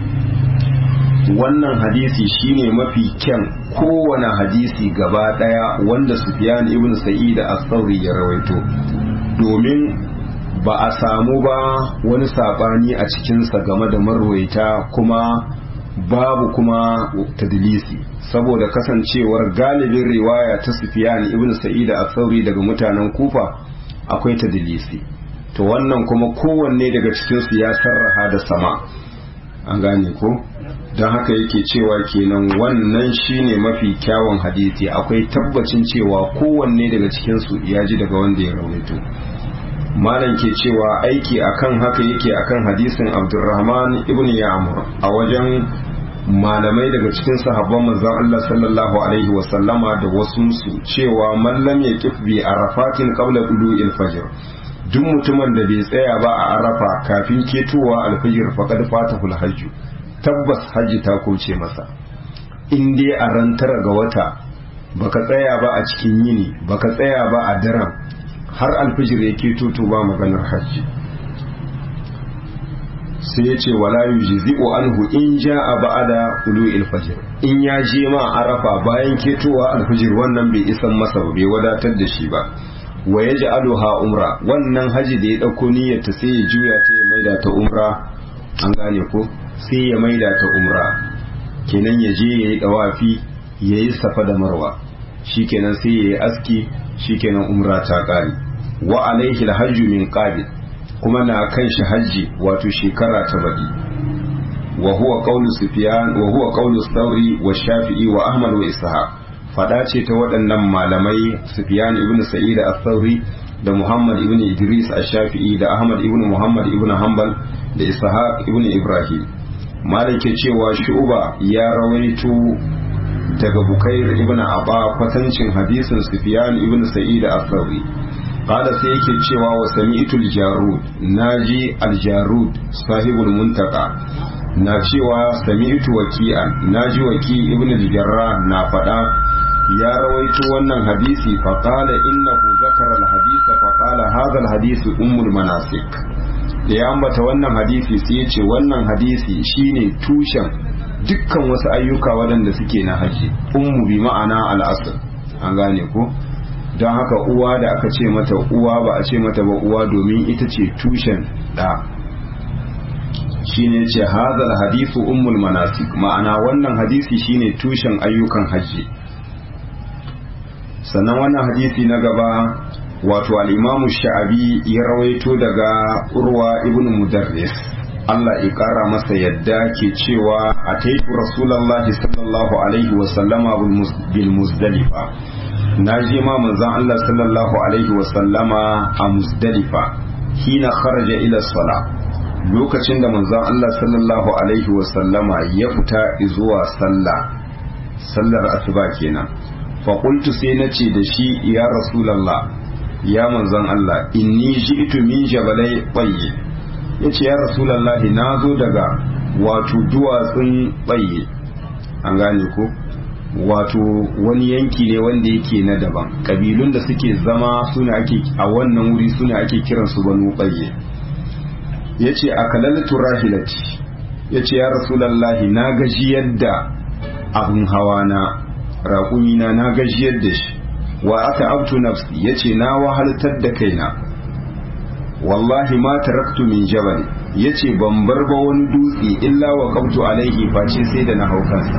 wannan hadisi shine mafi kyan kowane hadisi gaba daya wanda Sufyan ibn Sa'id al-Thawri ya rawaito domin ba a samu ba wani sabani a cikinsa game da marwaita kuma babu kuma tadlisi saboda kasancewar galibin riwaya ta Sufyan ibn Sa'id al-Thawri daga mutanen Kufa akwai tadlisi to wannan kuma kowanne daga cikinsu ya sarraha da sama an gane ko don haka yake cewa kenan wannan shine mafi kyawun hadisi akwai tabbacin cewa kowanne daga cikinsu ya ji daga wanda ya rawaito malam ke cewa aiki akan haka yake akan hadisin abdurrahman ibn ya'mur a wajen malamai daga cikin sahabban manzon Allah sallallahu alaihi wa sallama da wasu su cewa man lam yaqif bi arafatin qabla tulu'il fajr duk mutumin da bai tsaya ba a arafa kafin ketowa alfajir faqad fatahul hajj tabbas hajji ta kuce masa in dai a ran tara ga wata baka tsaya ba a cikin yini baka tsaya ba a daren har alfijir ya keto to ba maganar hajji sai ya ce wala yujzi'u anhu in ja'a ba'da ulu'il fajr in ya je ma arafa bayan ketowa alfijir wannan bai isan masa ba bai wadatar da shi ba wa yaj'aluha umra wannan haji da ya dauko niyyar ta sai ya juya ta ya maida ta umra an gane ko sai ya maida ta umra kenan ya je yayi dawafi yayi safa da marwa shikenan sai yayi aski shikenan umra ta kare wa alaihi alhajju min qabil kuma na kan shi hajji wato shekara ta baɗi wa huwa qawlu sufyan wa huwa qawlu thawri wa shafi'i wa ahmad wa ishaq fada ce ta waɗannan malamai sufyan ibn sa'id al-thawri da muhammad ibn idris al-shafi'i da ahmad ibn muhammad ibn hanbal da ishaq ibn ibrahim malike cewa shu'ba ya rawaito daga bukair ibn aba kwatancin hadisin sufyan ibn sa'id al-thawri qala sai yake cewa wa sami'tul jarud naji al-jarud sahibul muntaka na cewa sami'tu waki'an naji waki ibn al-jarrah na fada ya rawaito wannan hadisi fa qala innahu zakara al-hadisa fa qala hadha al-hadisu ummul manasik da ya ambata wannan hadisi sai ya ce wannan hadisi shine tushen dukkan wasu ayyuka waɗanda suke na haji ummu bi ma'ana al'asr an gane ko don haka uwa da aka ce mata uwa ba a ce mata ba uwa domin ita ce tushen da shine ce hazal hadisu ummul manasik ma'ana wannan hadisi shine tushen ayyukan haji sannan wannan hadisi na gaba wato al'imamu sha'abi ya rawaito daga urwa ibn mudarris Allah ya ƙara masa yadda ke cewa a taifu rasulallah sallallahu alaihi wasallama bil muzdalifa na je ma manzan Allah sallallahu alaihi wasallama a muzdalifa hina kharaja ila sala lokacin da manzan Allah sallallahu alaihi wasallama ya fita zuwa sallah sallar asuba kenan fa qultu sai nace da shi ya rasulallah ya manzan Allah inni ji'tu min jabalai bayyi yace ya rasulallah na zo daga wato duwatsun bayyi an gane ko wato wani yanki ne wanda yake na daban kabilun da suke zama suna ake a wannan wuri suna ake kiransu banu ɓayye ya ce a kalaltu rahilati ya ce ya rasulallahi na gaji yadda abin hawa na raƙumina na gaji yadda shi wa aka abtu nafsi ya ce na wahaltar da kaina wallahi ma taraktu min jabal ya ce ban bar ba wani dutse illa wa kabtu alaihi face sai da na haukansa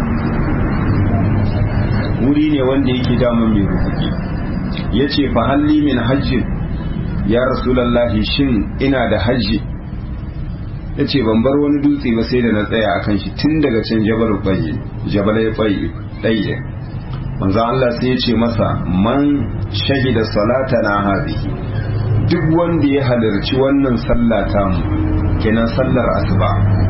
wuri ne wanda yake damun mai rubuki ya ce fa halli min hajjin ya rasulallahi shin ina da hajji ya ce ban bar wani dutse ba sai da na tsaya a kan shi tun daga can jabal baye jabal ya baye ɗaye manzo Allah sai ya ce masa man shahida salata na hazihi duk wanda ya halarci wannan sallah ta mu kenan sallar asuba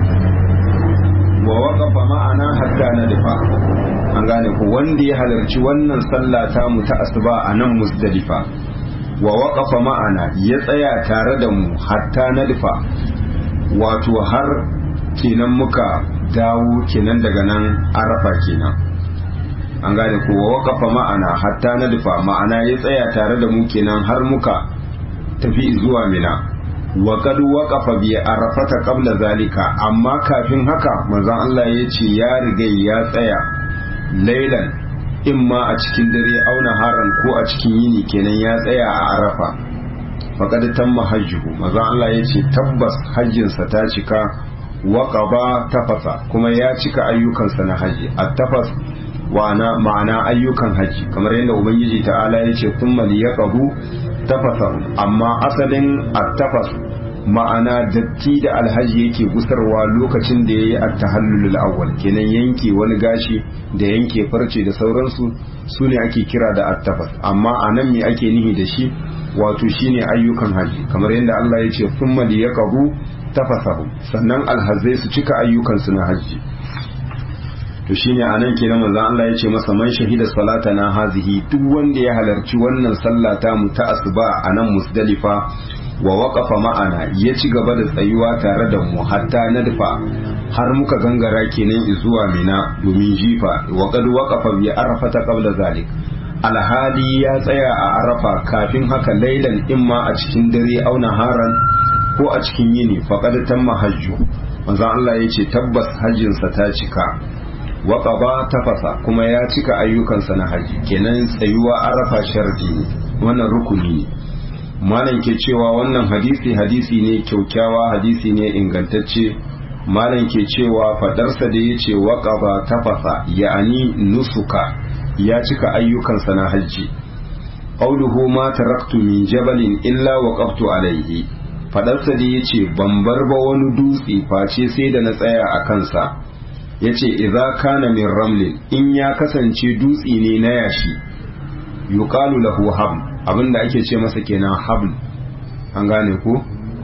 wa waqafa ma'ana hatta nadfa an gane ko wanda ya halarci wannan sallah ta mu ta asuba a nan musdalifa wa waqafa ma'ana ya tsaya tare da mu hatta nadfa wato har kenan muka dawo kenan daga nan arafa kenan an gane ko wa waqafa ma'ana hatta nadfa ma'ana ya tsaya tare da mu kenan har muka tafi zuwa mina wa kad waqafa bi arafata qabla zalika amma kafin haka manzon Allah ya ce ya riga ya tsaya lailan imma a cikin dare auna haran ko a cikin yini kenan ya tsaya a arafa faqad tamma hajjuhu manzon Allah ya ce tabbas hajjinsa ta cika wa qaba tafasa kuma ya cika ayyukansa na haji at-tafas wa ma'ana ayyukan haji kamar yadda ubangiji ta'ala ya ce thumma liyaqabu tafasar amma asalin attafas ma'ana datti da alhaji yake gusarwa lokacin da ya yi attahallulul awwal kenan yanke wani gashi da yanke farce da sauransu su ne ake kira da attafas amma a nan me ake nihi da shi wato shine ayyukan haji kamar yadda Allah ya ce thumma liyaqabu tafasahu sannan alhazai su cika ayyukansu na haji to shine anan kenan manzon Allah ya ce masa man shahida salata na hazihi duk wanda ya halarci wannan sallah ta mu ta asuba a nan musdalifa wa waqafa ma'ana ya ci gaba da tsayuwa tare da mu hatta nadfa har muka gangara kenan zuwa mina domin jifa wa qad waqafa bi arafata qabla zalik alhali ya tsaya a arafa kafin haka lailan imma a cikin dare auna haran ko a cikin yini faqad tamma hajju manzon Allah ya ce tabbas hajjinsa ta cika waƙaba tafasa kuma ya cika ayyukansa na haji kenan tsayuwa arafa sharti ne wannan rukuni ne malam ke cewa wannan hadisi hadisi ne kyaukyawa hadisi ne ingantacce malam ke cewa fadarsa da ya ce waƙaba tafasa ya'ani nusuka ya cika ayyukansa na haji qauluhu ma taraktu min jabalin illa waqaftu alaihi fadarsa da ya ce ban bar ba wani dutse face sai da na tsaya a kansa ya ce idza kana min ramlin in ya kasance dutse ne na yashi yuqalu lahu habl abinda ake ce masa kenan habl an gane ko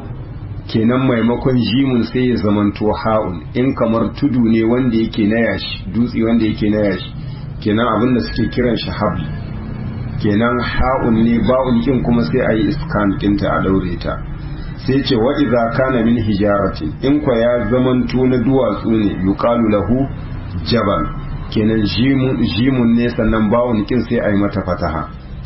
kenan maimakon jimun sai ya zamanto ha'un in kamar tudu ne wanda yake na yashi dutse wanda yake na yashi kenan abinda suke kiran shi habl kenan ha'un ne ba'un kin kuma sai a yi iskan ɗinta a daure ta sai ce wa idza kana min hijaratin in kwa ya zamanto na duwatsu ne yuqalu lahu jabal kenan jimun ne sannan bawon kin sai ayi mata fataha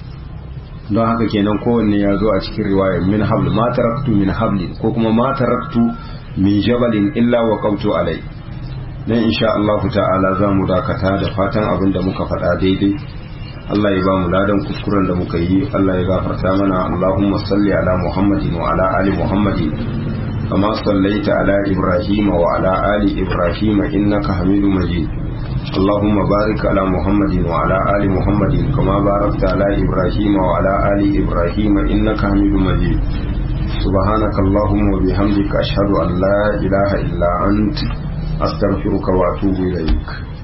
don haka kenan kowanne ya zo a cikin riwayar min habl ma taraktu min hablin ko kuma ma taraktu min jabalin illa wa qawtu alai dan insha Allah ta'ala za mu dakata da fatan abin da muka faɗa daidai Allah ya ba mu ladan kuskuren da muka yi Allah ya gafarta mana Allahumma salli ala Muhammadin wa ala ali Muhammadin kama sallaita ala Ibrahim wa ala ali Ibrahim innaka Hamidum Majid اللهم بارك على محمد وعلى آل محمد كما باركت على إبراهيم وعلى آل إبراهيم إنك حميد مجيد سبحانك اللهم وبحمدك أشهد أن لا إله إلا أنت أستغفرك وأتوب إليك